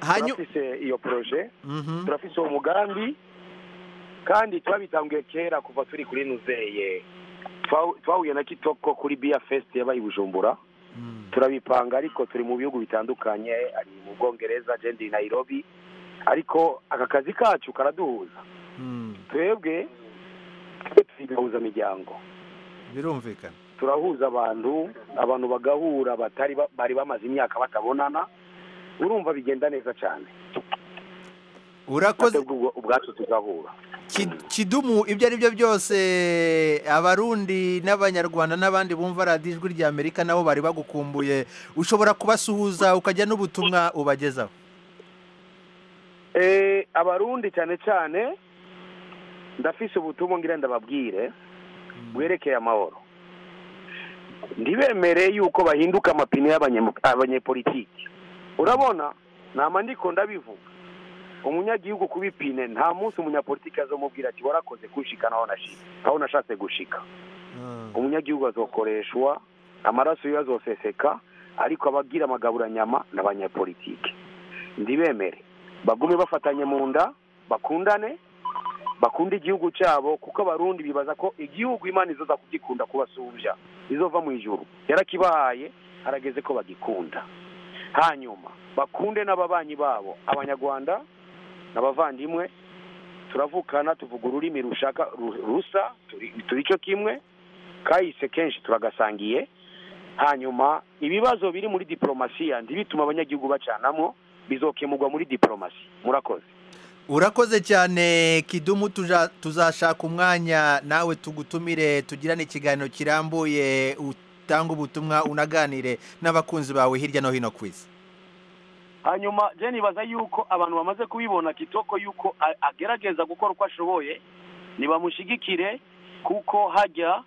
Hanyu- turafise iyo proje Mhm. turafise uwo mugambi kandi twabitanguye kera kuva turi kuri nuzeye Twa- twahuye na kitoko kuri bia fest yabaye i bujumbura turabipanga ariko turi mu bihugu bitandukanye ari mu bwongereza je ndi nairobi ariko aka kazi kacu karaduhuza twebwe tugahuza imiryango birumvikana turahuza abantu abantu bagahura batari ba- bari bamaze imyaka batabonana urumva bigenda neza cyane urakoze Natwe ubwo- ubwacu tugahura Ki- kidumu ibyo ari byo byose abarundi n'abanyarwanda n'abandi bumva radiyo ijwi ry'amerika nabo bari bagukumbuye ushobora kubasuhuza ukajya n'ubutumwa ubagezaho Eh, abarundi cyane cyane ndafise ubutumwa ngira ndababwire bwerekeye amahoro ndibemere yuko bahinduka amapine y'abanyemu- abanyepolitiki urabona nama ndiko ndabivuga umunyagihugu kuba ipine nta munsi umunyapolitiki azomubwira ati warakoze kunshikana aho nashi- aho nashatse gushika umunyagihugu azokoreshwa amaraso yiwe azoseseka ariko abagira amagaburanyama ni abanyapolitike ndibemere bagume bafatanye mu nda bakundane bakunde igihugu cyabo kuko abarundi bibaza ko igihugu imana izoza kugikunda kubasumbya izova mu ijuru yarakibahaye harageze ko bagikunda hanyuma bakunde n'ababanyi babo abanyarwanda n'abavandimwe turavukana tuvuga ururimi rushaka ru- rusa turi- turi cyo kimwe kahise kenshi turagasangiye hanyuma ibibazo biri muri diplomasiya ntibitume abanyagihugu bacanamo bizokemurwa muri diplomasi murakoze urakoze cyane kidumu tuja- tuzashaka umwanya nawe tugutumire tugirane ikiganiro kirambuye utange ubutumwa unaganire n'abakunzi bawe hirya no hino ku isi hanyuma je nibaza yuko abantu bamaze kubibona kitoko yuko a- agerageza gukora uko ashoboye nibamushigikire kuko hajya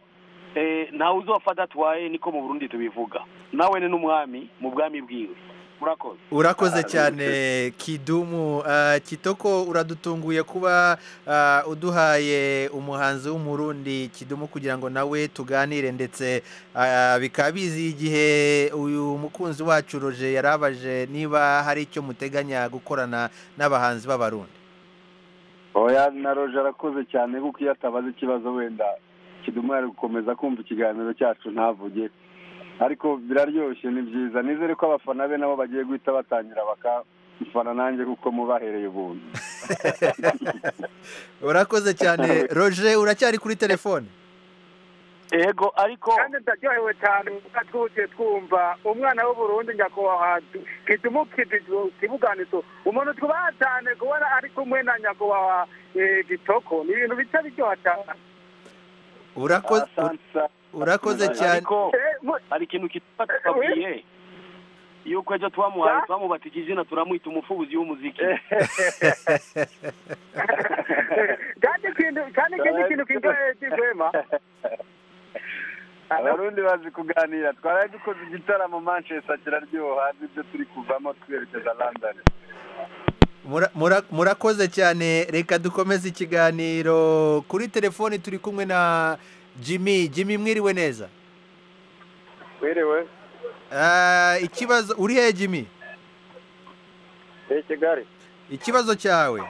eh, ntawe uzofata atwaye niko mu burundi tubivuga nawe ni n'umwami mu bwami bwiwe murakoze urakoze cyane kidumu Ah, kitoko uradutunguye kuba ah, uduhaye umuhanzi w'umurundi kidumu kugira ngo nawe tuganire ndetse ah, bikaba bizi igihe uyu mukunzi wacu roje yarabaje niba hari icyo muteganya gukorana n'abahanzi b'abarundi oya na roje arakoze cyane kuko iyo atabaze ikibazo wenda kidumu yari gukomeza kumva ikiganiro cyacu ntavuge ariko biraryoshye ni byiza nizere ko abafana be nabo bagiye guhita batangira bakamufana nanjye kuko mubahereye ubuntu urakoze cyane roje uracyari kuri telefone ego ariko kandi ndaryohewe cyane kuko twuzuye twumva umwana w'uburundi nyakubahwa kitumukidijwe kibuganizo umuntu twubaha cyane kubona ari kumwe na nyakubahwa eh, gitoko ni ibintu bica biryoha cyane urakoze urakoze cyane ariko Eh, mu- hari ikintu kitwa tutabwiye yuko ejo twamuhaye twamubatije izina turamwita umufubuzi w'umuziki kandi ikintu kandi ikindi kintu kiryoheye cy'ihwema abarundi bazi kuganira twaraye dukoze igitaramo manchester kiraryoha nibyo turi kuvamo twerekeza london Mura- mura- murakoze cyane reka dukomeze ikiganiro kuri telefoni turi kumwe na jimmy jimmy mwiriwe neza werewe Ah, ikibazo uri hehe jimmy eyi kigali ikibazo cyawe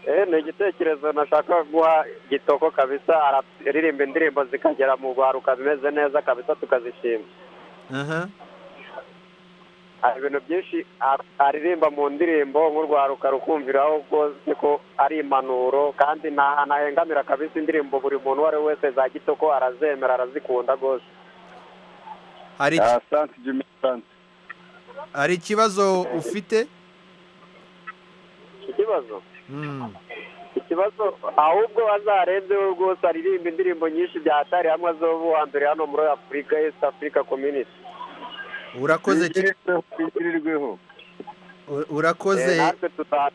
eh ni igitekerezo nashaka guha gitoko kabisa araririmba indirimbo zikagera mu rwaruka zimeze neza kabisa tukazishima aha hari ibintu byinshi a- aririmba mu ndirimbo nk'urwaruka rukumviraho rwose ko ari impanuro kandi nta- ntahengamira kabisa indirimbo buri muntu uwo ari we wese za gitoko arazemera arazikunda rwose hari iki- hari ikibazo ufite ikibazo Mm. ikibazo ahubwo azarenze we rwose aririmba indirimbo nyinshi byatari hamwe azoba uwa mbere hano muri afurika east africa community urakoze ki- u- urakoze Eh, natwe tuza-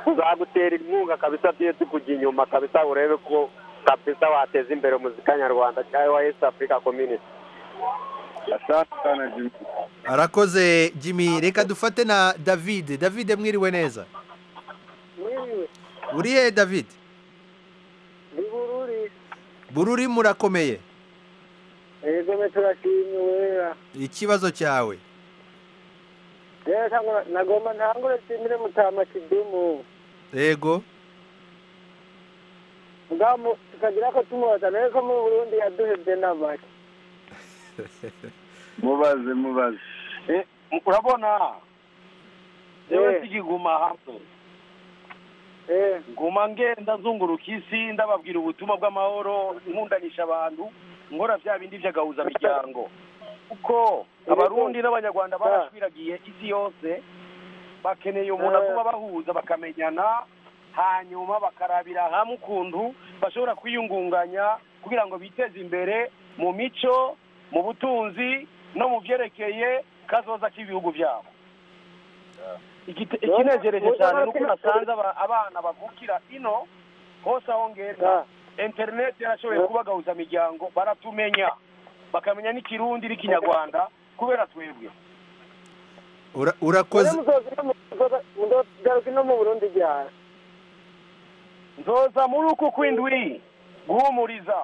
tuzagutera inkunga kabisa tuye tukujya inyuma kabisa urebe ko kabisa wateza imbere muzika nyarwanda cyangwa wa east africa community arakoze jimmy reka dufate na david david mwiriwe neza uriye david bururi murakomeye yego me turashimiwe ikibazo cyawe rero ntabwo- nagomba ntangure nshimire mutama kidumu yego ubwabo tukagira ko tumubaza rero ko muri burundi yaduhebye n'amake mubaze mubaze Eh, urabona yewe sigiguma hamwe nguma ngenda nzunguruka isi ndababwira ubutumwa bw'amahoro nkundanisha abantu nkora bya bindi by'agahuza miryango kuko abarundi n'abanyarwanda barashwiragiye isi yose bakeneye umuntu aguma bahuza bakamenyana hanyuma bakarabira hamwe ukuntu bashobora kwiyungunganya kugira ngo biteze imbere mu mico mu butunzi no mu byerekeye kazoza k'ibihugu byabo Igite- ikinejereje cyane ni uko nasanze aba- abana bavukira ino hose aho ngenda interineti yarashoboye kubagahuza imiryango baratumenya bakamenya n'ikirundi n'ikinyarwanda kubera twebwe Ura- urakoze muzogaruka no mu burundi ryara nzoza muri uku kw'indwi guhumuriza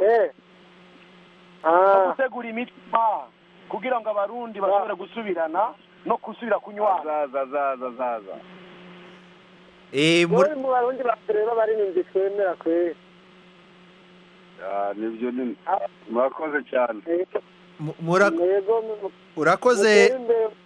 no gutegura imitima kugira ngo abarundi bashobore gusubirana no gusubira kunywana zaza zaza Eh, muri- muri mu barundi batureba baririmba twemera kwe nibyo ni murakoze cyane mu- mura- urakoze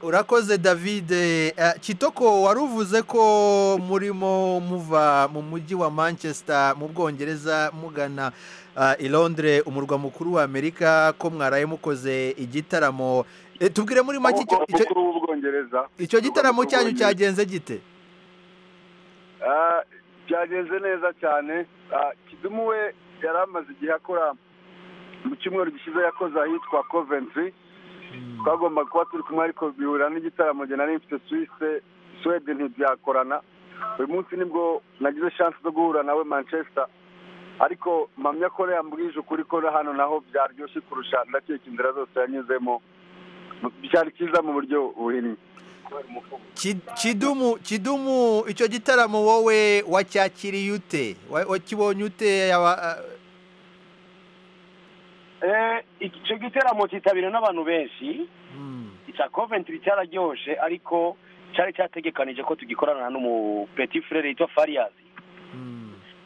urakoze david Eh, kitoko wari uvuze ko murimo muva mu mujyi wa manchester mu bwongereza mugana ah, i londres umurwa mukuru wa amerika ko mwaraye mukoze igitaramo Eh, tubwire muri make icyo- icyo- mukuru w'ubwongereza icyo gitaramo cyanyu cyagenze gite Ah, byagenze neza cyane Ah, kidumu we yari amaze igihe akora mu cyumweru gishize yakoze ahitwa coventry twagomba kuba turi kumwe ariko bihura n'igitaramo jye nari mfite swisse swede ntibyakorana uyu munsi nibwo nagize chance zo guhura nawe manchester ariko mpamya ko yambwije ukuri ko na hano naho byaryoshye kurusha ndakeka inzira zose yanyuzemo byari cyiza mu buryo buhinnye Ki- kidumu kidumu icyo gitaramo wowe wacyakiriye ute Wa- wakibonye ute aba- ah, Eh, icyo giteramo cyitabiriwe n'abantu benshi icya coventry cyararyoshe ariko cyari cyategekanije ko tugikorana n'umu petit frere yitwa fariyazi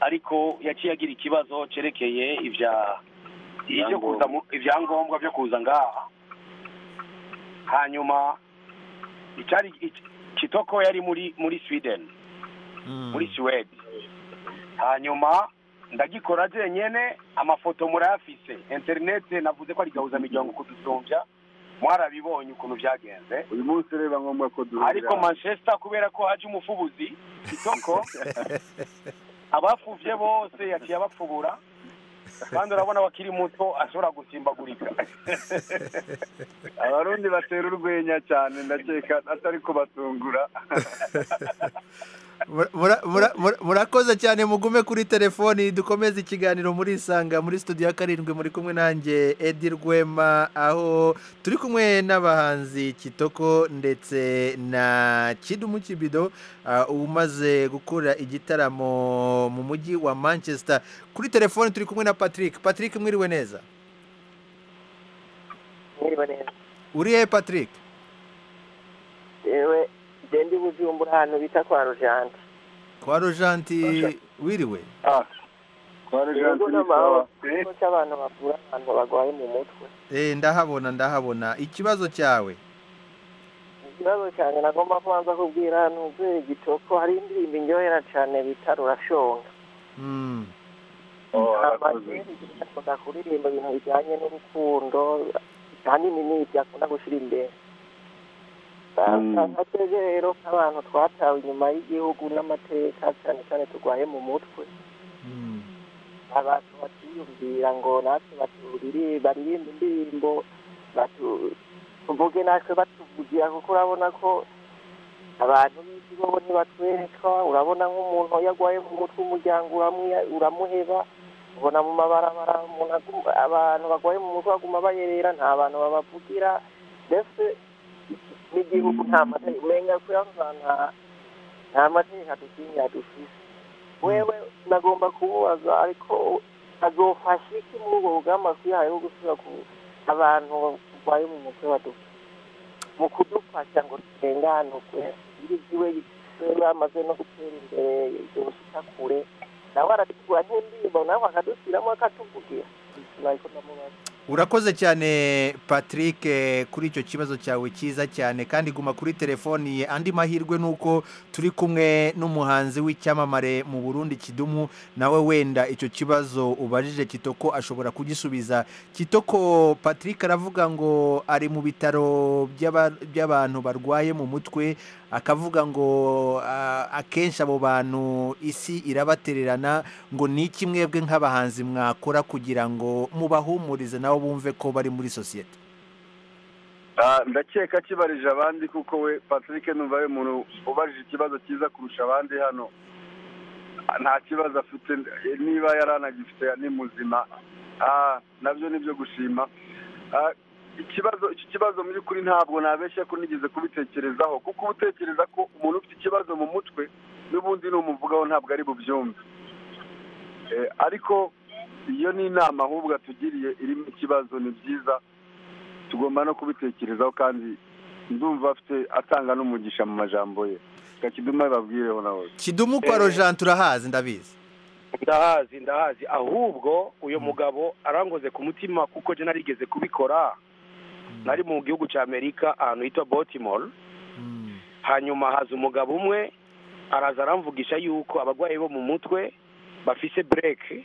ariko yaciye agira ikibazo cyerekeye ibya ibyo kuza mu- ibyangombwa byo kuza ngaha hanyuma icyari ic- kitoko yari muri muri sweden muri suwede hanyuma ndagikora jenyene amafoto murayafise interinete navuze ko ari gahuza miryango kudusumbya mwarabibonye ukuntu byagenze uyu munsi reba ngombwa ko duhurira ariko manchester kubera ko haje umufubuzi isoko abafuvye bose yaciye abapfubura kandi urabona wakiri muto ashobora gusimbagurika abarundi batera urwenya cyane ndakeka atari kubatungura mura- mura- mura- mura- murakoze cyane mugume kuri telefoni dukomeze ikiganiro muri isanga muri studio ya karindwi muri kumwe nanjye edi rwema aho turi kumwe n'abahanzi kitoko ndetse na kidumu kibido ah, umaze gukora igitaramo mu mujyi wa manchester kuri telefoni turi kumwe na patrick patrick mwiriwe neza mwiriwe neza uri he patrick yewe je ndi bujumbura ahantu bita kwa rujanti kwa rojanti wiriwe kwa ibigo n'amahoro ikigo cy'abantu bavura abantu barwaye mu mutwe Eh, ndahabona ndahabona ikibazo cyawe ikibazo cyane nagomba kubanza kubwira ntuzuye igitoko hari indirimbo indyohera cyane bita rurashonga Mm. akunda kuririmba ibintu bijyanye n'urukundo ahanini ni ibyo akunda gushyira imbere ateze rero nk'abantu twatawe inyuma y'igihugu n'amateka cyane cyane turwaye mu mutwe abantu batiyumvira ngo natwe baturire baririmbe indirimbo batu- tuvuge natwe batuvugira kuko urabona ko abantu b'isi bo ntibatwereka urabona nk'umuntu iyo agwaye mu mutwe umuryango uramwiya- uramuheba ubona mu mabarabara umuntu aguma- abantu bagwaye mu mutwe baguma bayerera nta bantu babavugira mbese n'igihugu nta mateka umenga ko nta nta mateka dukingira dufise wewe nagomba kububaza ariko azofasha iki muri ubwo bugamba twihaye bwo gusubira ku abantu barwaye mu mutwe badufite mu kudufasha ngo turenganurwe irigiwe bamaze no gutera imbere ibyo kure nawe arategura nk'indirimbo nawe akadushyiramo akatuvugira ntabwo ndamubaza urakoze cyane patrick eh, kuri icyo kibazo cyawe cyiza cyane kandi guma kuri telefoni andi mahirwe ni uko turi kumwe n'umuhanzi w'icyamamare mu burundi kidumu nawe wenda icyo kibazo ubajije kitoko ashobora kugisubiza kitoko patrick aravuga ngo ari mu bitaro by'aba- by'abantu barwaye mu mutwe akavuga ngo ah, akenshi abo bantu isi irabatererana ngo ni iki mwebwe nk'abahanzi mwakora kugira ngo mubahumurize nabo bumve ko bari muri sosiyete Ah, ndakeka akibarije abandi kuko we patrick numva ari umuntu ubajije ikibazo cyiza kurusha abandi hano Ah, nta kibazo afite eh, niba yari anagifite ni muzima Ah, nabyo ni byo gushima Ah, ikibazo iki kibazo mu by'ukuri ntabwo nabeshya ko nigeze kubitekerezaho kuko uba utekereza ko umuntu ufite ikibazo mu mutwe n'ubundi n'umuvugaho ntabwo ari bubyumve Eh, ariko iyo ni inama ahubwo atugiriye irimo ikibazo ni byiza tugomba no kubitekerezaho kandi ndumva afite atanga n'umugisha mu majambo ye kakiduma babwireho nawe kidumu kwa rojan turahazi ndabizi ndahazi ndahazi ahubwo uyu mugabo arangoze ku mutima kuko je narigeze kubikora nari mu gihugu cya amerika ahantu hitwa baltimore hanyuma haza umugabo umwe araza aramvugisha yuko abarwayi bo mu mutwe bafise bureke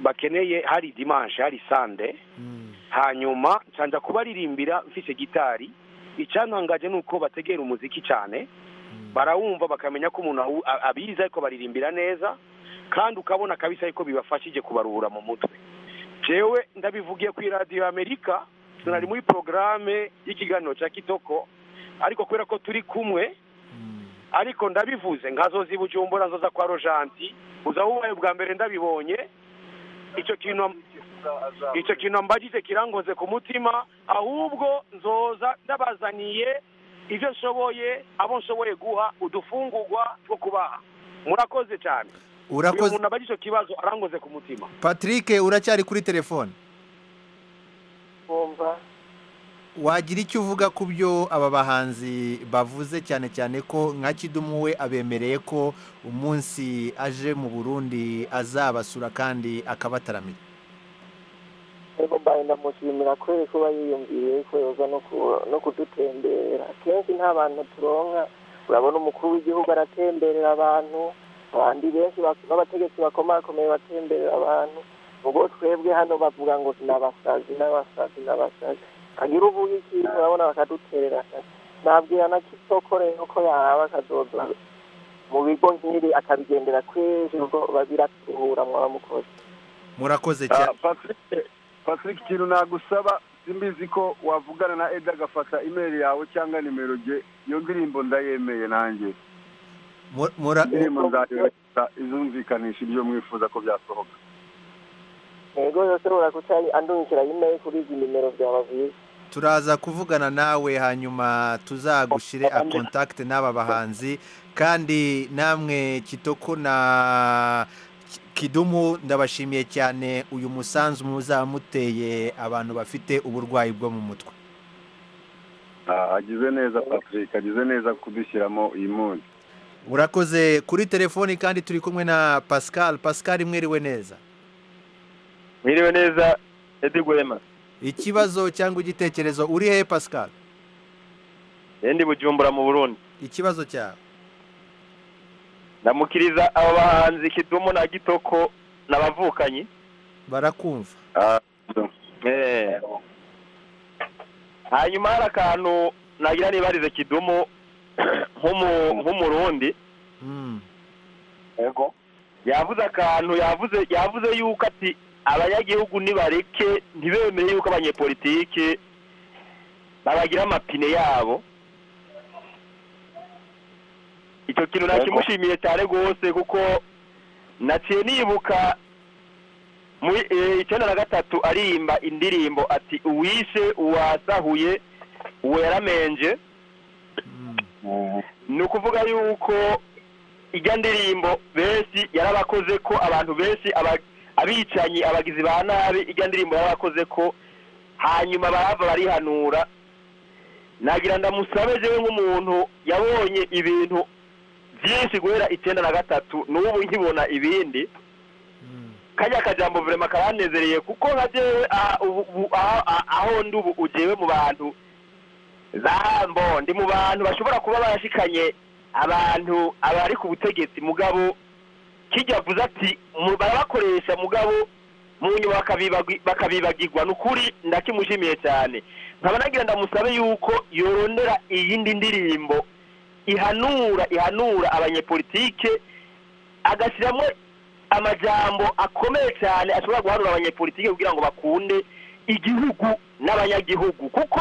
bakeneye hari dimanche hari sande hanyuma nsanza kubaririmbira mfise gitari icyantangaje ni uko bategera umuziki cyane barawumva bakamenya ko umuntu awu- a- abizi ariko baririmbira neza kandi ukabona kabisa yuko bibafashije kubaruhura mu mutwe jewe ndabivugiye ku iradiyo amerika tunari muri porogaramu y'ikiganiro cya kitoko ariko kubera ko turi kumwe ariko ndabivuze nkazozi bujumbura nzoza kwa rojanti uza wubaye bwa mbere ndabibonye icyo kintu icyo kintu mbagije kirangoze ku mutima ahubwo nzoza ndabazaniye ibyo nshoboye abo nshoboye guha udufungurwa two kubaha murakoze cyane Urakoze- uyu muntu abagije icyo kibazo arangoze ku mutima patrick uracyari kuri telefone kumva wagira icyo uvuga ku byo aba bahanzi bavuze cyane cyane ko nka kidumu we abemereye ko umunsi aje mu burundi azabasura kandi akabataramira rero mbaye ndamushimira kubera ko aba yiyumviye kuyoza no ku- no kudutembera kenshi nta bantu turonka urabona umukuru w'igihugu aratemberera abantu abandi benshi bak- b'abategetsi bakomakomeye batemberera abantu ubwo twebwe hano bavuga ngo n'abasazi n'abasazi n'abasazi agira uvuga ikintu urabona bakaduterera akazi nabwira na kitoko rero ko yaraba akazoza mu bigo nk'ibi akabigendera kwinshi ubwo babiratuhura mwaramukozi murakoze cyane patrick ikintu nagusaba simbizi ko wavugana na edi agafata imeri yawe cyangwa nimero rye iyo ndirimbo ndayemeye nanjye Mu- mura- indirimbo nzayohereza izumvikanisha ibyo mwifuza ko byasohoka yego yose urakuca andungikira imeri kuri izi nimero byaba byiza turaza kuvugana nawe hanyuma tuzagushire a contact n'aba bahanzi kandi namwe kitoko na Ki- kidumu ndabashimiye cyane uyu musanzu muzamuteye abantu bafite uburwayi bwo mu mutwe agize neza patrick agize neza kudushyiramo iyi munsi urakoze kuri telefoni kandi turi kumwe na pascal pascal mwiriwe neza mwiriwe neza edi gwema ikibazo cyangwa igitekerezo uri hehe pascal ndi bujumbura mu burundi ikibazo cyawe ndamukiriza aba bahanzi kidumu na gitoko n'abavukanyi barakumva Eh. hanyuma hari akantu nagira nibarize kidumu nk'umu- nk'umurundi yego yavuze akantu yavuze yavuze yuko ati abanyagihugu nibareke ntibemere yuko abanyepolitike babagira amapine yabo icyo kintu nakimushimiye cyane rwose kuko naciye nibuka muri eh, icyenda na gatatu aririmba indirimbo ati uwishe uwasahuye uwo yaramenje ni ukuvuga yuko ijya ndirimbo benshi yarabakoze ko abantu benshi aba- abicanyi abagizi ba nabi ijya ndirimbo yarabakoze ko hanyuma barava barihanura nagira ndamusabe jewe nk'umuntu yabonye ibintu byinshi guhera icyenda na gatatu n'ubu nkibona ibindi kajya akajambo vrema karanezereye kuko nka jewe aha ubu- ubu- aha- aha- aho ndi ubu ujewe mu bantu bahambo ndi mu bantu bashobora kuba barashikanye abantu abari ku butegetsi mugabo kijya avuze ati mu- barabakoresha mugabo mu nyuma bakabibagwi- bakabibagirwa ni ukuri ndakimushimiye cyane nkaba nagira ndamusabe yuko yorondera iyindi ndirimbo ihanura ihanura abanyepolitike agashyiramo amajambo akomeye cyane ashobora guhanura abanyepolitike kugira ngo bakunde igihugu n'abanyagihugu kuko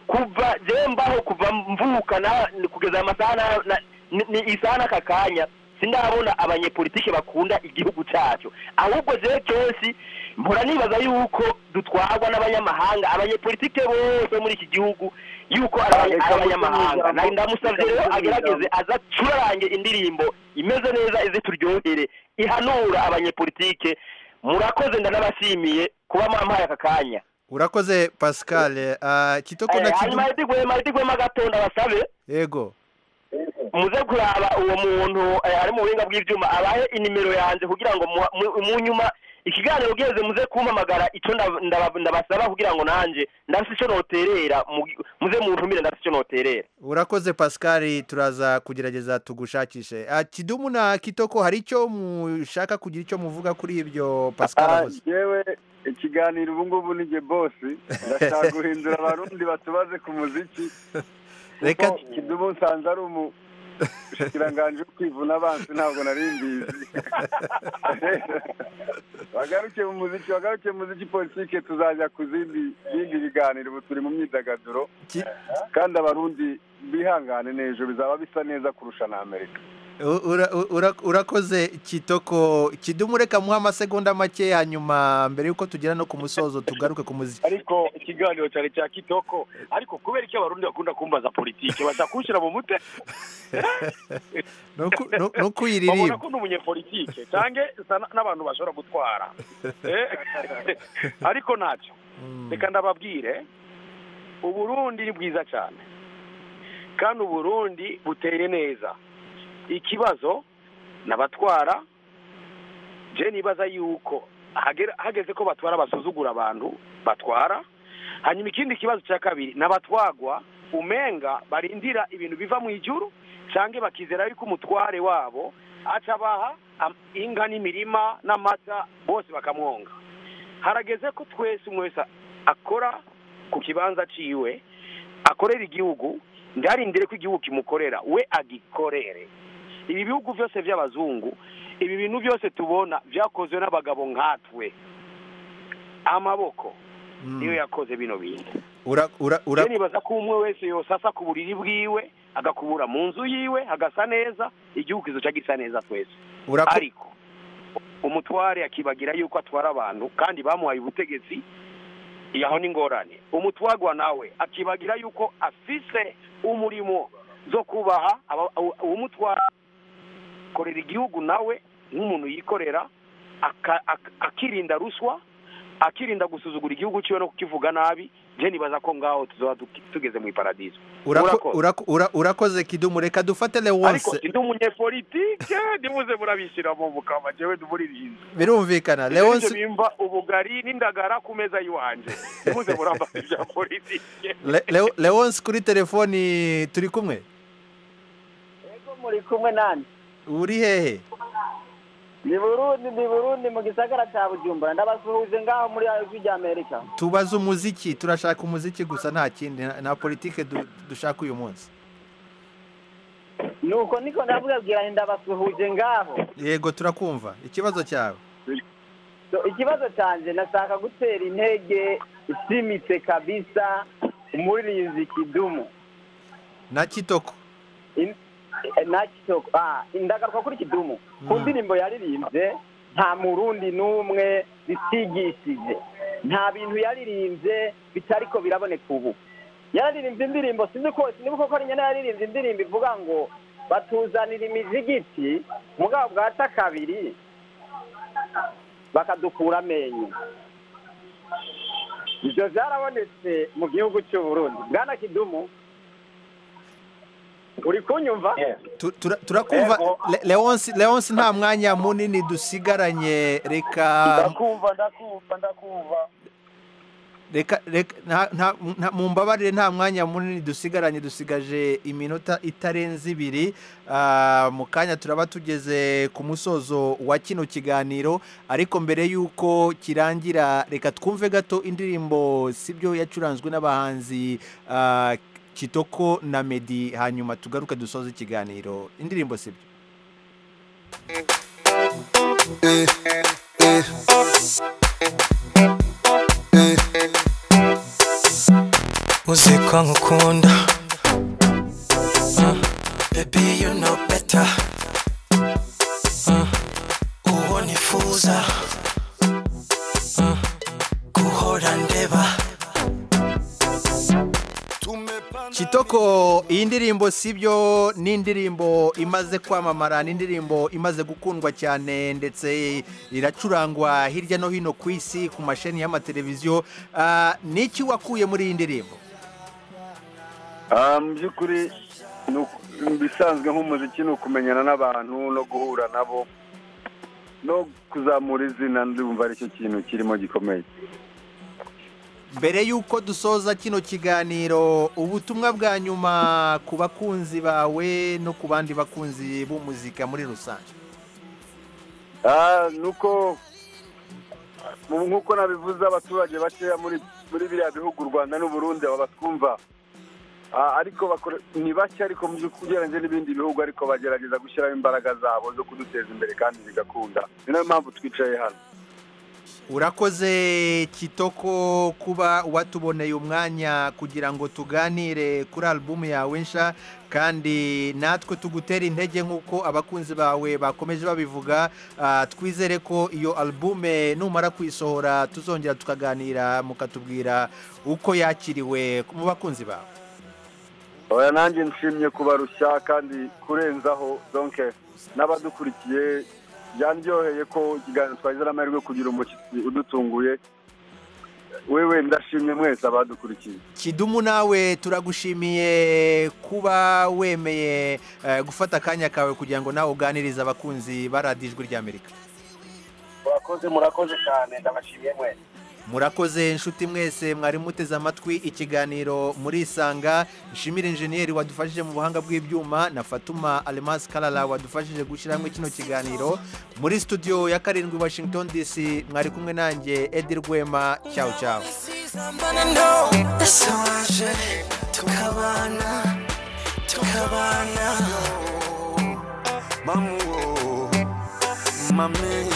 kuva jewe mbaho kuva mvuka na- ni kugeza amasaha na- na- ni ni isaha n'aka kanya sindabona abanyepolitike bakunda igihugu cyacu ahubwo jewe kenshi mpora nibaza yuko dutwarwa n'abanyamahanga abanyepolitike bose muri iki gihugu yuko ari abanya- ari abanyamahanga Na- ndamusavye rero agerageze aza acurarange indirimbo imeze neza ize turyohere ihanura abanyepolitike murakoze ndanabashimiye kuba mwampaye aka kanya urakoze pascal Ah, kitoko na Eh, Kidumu- hanyuma yadikwema yadikwema gatonda basabe yego muze kuraba uwo muntu eh, ari mu buhinga bw'ibyuma abahe inimero yanjye kugira ngo muha- mu- mu nyuma ikiganiro ugeze muze kumpamagara icyo nda- ndaba- ndabasaba kugira ngo nanjye ndafite icyo noterera mu- muze muntumire ndafite icyo noterera urakoze pascal turaza kugerageza tugushakishe Ah, kidumu na kitoko hari icyo mushaka kugira icyo muvuga kuri ibyo pascal Ah, avuze jewe ikiganiro ubu ngubu ni jye bosi ndashaka guhindura abarundi batubaze ku muziki reka kidubu nsanze ari umushikiranganji wo kwivuna abansi ntabwo nari mbizi bagaruke mu muziki bagaruke mu muziki politike tuzajya ku zindi bindi biganiro ubu turi mu myidagaduro kandi abarundi bihangane n'ejo bizaba bisa neza kurusha na amerika U- ura- u- ura- urakoze kitoko kidumu reka muha amasegonda make hanyuma mbere yuko tugera no ku musozo tugaruke ku muziki ariko ikiganiro cyari cya kitoko ariko kubera icyo abarundi bakunda kumbaza politike bashaka kunshyira mu mute no ku- no- no babona kuyiririmba ko ndi umunyepolitike cyangwa n'abantu bashobora gutwara Eh, ariko ntacyo reka ndababwire uburundi ni bwiza cyane kandi uburundi buteye neza ikibazo n'abatwara je nibaza yuko hagera- hageze ko batwara basuzugura abantu batwara hanyuma ikindi kibazo cya kabiri n'abatwagwa umenga barindira ibintu biva mu ijuru cyangwa bakizera yuko umutware wabo acabaha am- inka n'imirima n'amata bose bakamwonga harageze ko twese umwe wese akora ku kibanza ciwe akorera igihugu ndarindire ko igihugu kimukorera we agikorere ibi bihugu byose by'abazungu ibi bintu byose tubona byakozwe n'abagabo nkatwe amaboko niyo yakoze bino bintu ura ura ura rero nibaza ko umwe wese yosasa ku buriri bwiwe agakubura mu nzu yiwe hagasa neza igihugu kizoca gisa neza twese Urako- ariko umutware akibagira yuko atwara abantu kandi bamuhaye ubutegetsi yaho ni ingorane umutwagwa nawe akibagira yuko afise umurimo zo kubaha aba- uwo- uwumutwara korera igihugu nawe nk'umuntu yikorera aka- ak- akirinda ruswa akirinda gusuzugura igihugu cyiwe no kukivuga nabi njye nibaza ko ngaho tuzaba tugeze mu iparadizo Urako- urako- ura- urakoze kidumu reka dufate ariko lewonse ndi umunyepolitike nibuze murabishyira mu bukama njyewe ndimuririnze birumvikana Leonce lewonse bimva ubugari n'indagara ku meza y'iwanjye nibuze murambaza ibya politike Le- Leo- lewonse kuri telefoni turi kumwe muri kumwe nanjye uri hehe ni burundi ni burundi mu gisagara cya bujumbura ndabasuhuje ngaho muri ijwi rya amerika tubaze umuziki turashaka umuziki gusa nta kindi nta- nta politike du- dushaka uyu munsi nuko niko ndabwabwira nti ndabasuhuje ngaho yego turakumva ikibazo cyawe So, ikibazo cyanjye nashaka gutera intege isimitse kabisa umuririnzi kidumu na kitoko In- eh, na kitoko ah indagaruka kuri kidumu ku ndirimbo yaririmbye nta murundi n'umwe zitigishije nta bintu yaririmbye bitariko biraboneka ubu yaririmbye indirimbo sinzi ko sinzi koko ari nyene yaririmbye indirimbo ivuga ngo batuzanira imizigiti mugabo bwata kabiri bakadukura amenyo ibyo byarabonetse mu gihugu cy'u Burundi bwana kidumu uri kunyumva Tu- tura- turakumva Yego. Le- leonse leonse nta mwanya munini dusigaranye reka ndakumva ndakumva ndakumva reka reka nta- nta- nta- mumbabarire nta mwanya munini dusigaranye dusigaje iminota itarenze ibiri Ah, mu kanya turaba tugeze ku musozo wa kino kiganiro ariko mbere y'uko kirangira reka twumve gato indirimbo sibyo yacuranzwe n'abahanzi ah, kitoko na medi hanyuma tugaruke dusoze ikiganiro indirimbo sibyo uzi ko nkukunda Uh, baby you know better Uh, uwo nifuza Uh, guhora ndeba Kitoko iyi ndirimbo sibyo ni indirimbo imaze kwamamara ni indirimbo imaze gukundwa cyane ndetse iracurangwa hirya no hino ku isi ku masheni y'amateleviziyo Ah, ni iki wakuye muri iyi ndirimbo Ah, mu by'ukuri ni uku- mu bisanzwe nk'umuziki ni ukumenyana n'abantu no guhura nabo no kuzamura izina ndumva aricyo kintu kirimo gikomeye mbere y'uko dusoza kino kiganiro ubutumwa bwa nyuma ku bakunzi bawe no ku bandi bakunzi b'umuzika muri rusange Ah, ni uko mu- nk'uko nabivuze abaturage bakeya muri muri biriya bihugu u rwanda n'uburundi aba batwumva Ah, ariko bakore- ni bake ariko mu by'ukuri ugereranyije n'ibindi bihugu ariko bagerageza gushyiramo imbaraga zabo zo kuduteza imbere kandi bigakunda ni nayo mpamvu twicaye hano urakoze kitoko kuba watuboneye umwanya kugira ngo tuganire kuri alubumu yawe nsha kandi natwe tugutera intege nk'uko abakunzi bawe bakomeje babivuga Ah, twizere ko iyo alubume numara kuyisohora tuzongera tukaganira mukatubwira uko yakiriwe mu bakunzi bawe oya nanjye nshimye kubarushya kandi kurenzaho donke n'abadukurikiye byandyoheye ko ikiganiro twagize n'amahirwe yo kugira umushyitsi udutunguye wewe ndashimye mwese abadukurikiye kidumu nawe turagushimiye kuba wemeye eh, gufata akanya kawe kugira ngo nawe uganirize abakunzi ba radiyo ijwi ry'amerika murakoze murakoze cyane ndabashimiye mwese murakoze inshuti mwese mwari muteze amatwi ikiganiro murisanga nshimire injeniyeri wadufashije mu buhanga bw'ibyuma na fatuma alemasi karara wadufashije gushyiramo kino kiganiro muri studio ya karindwi washington dc mwari kumwe nanjye edi rwema cyawe cyawe Somebody know ese waje tukabana tukabana Mamu, oh, mami,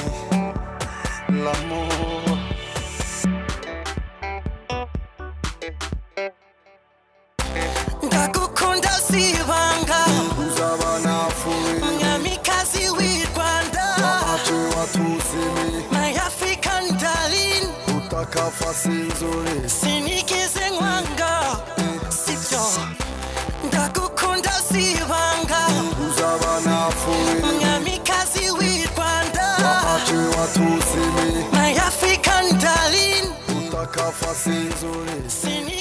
l'amour. ndagukunda sibanga mwamikazi w'i rwanda my african darling sinigeze nkwanga sibyo ndagukunda sibanga mwamikazi w'i rwanda my african darling hafi asinzuriye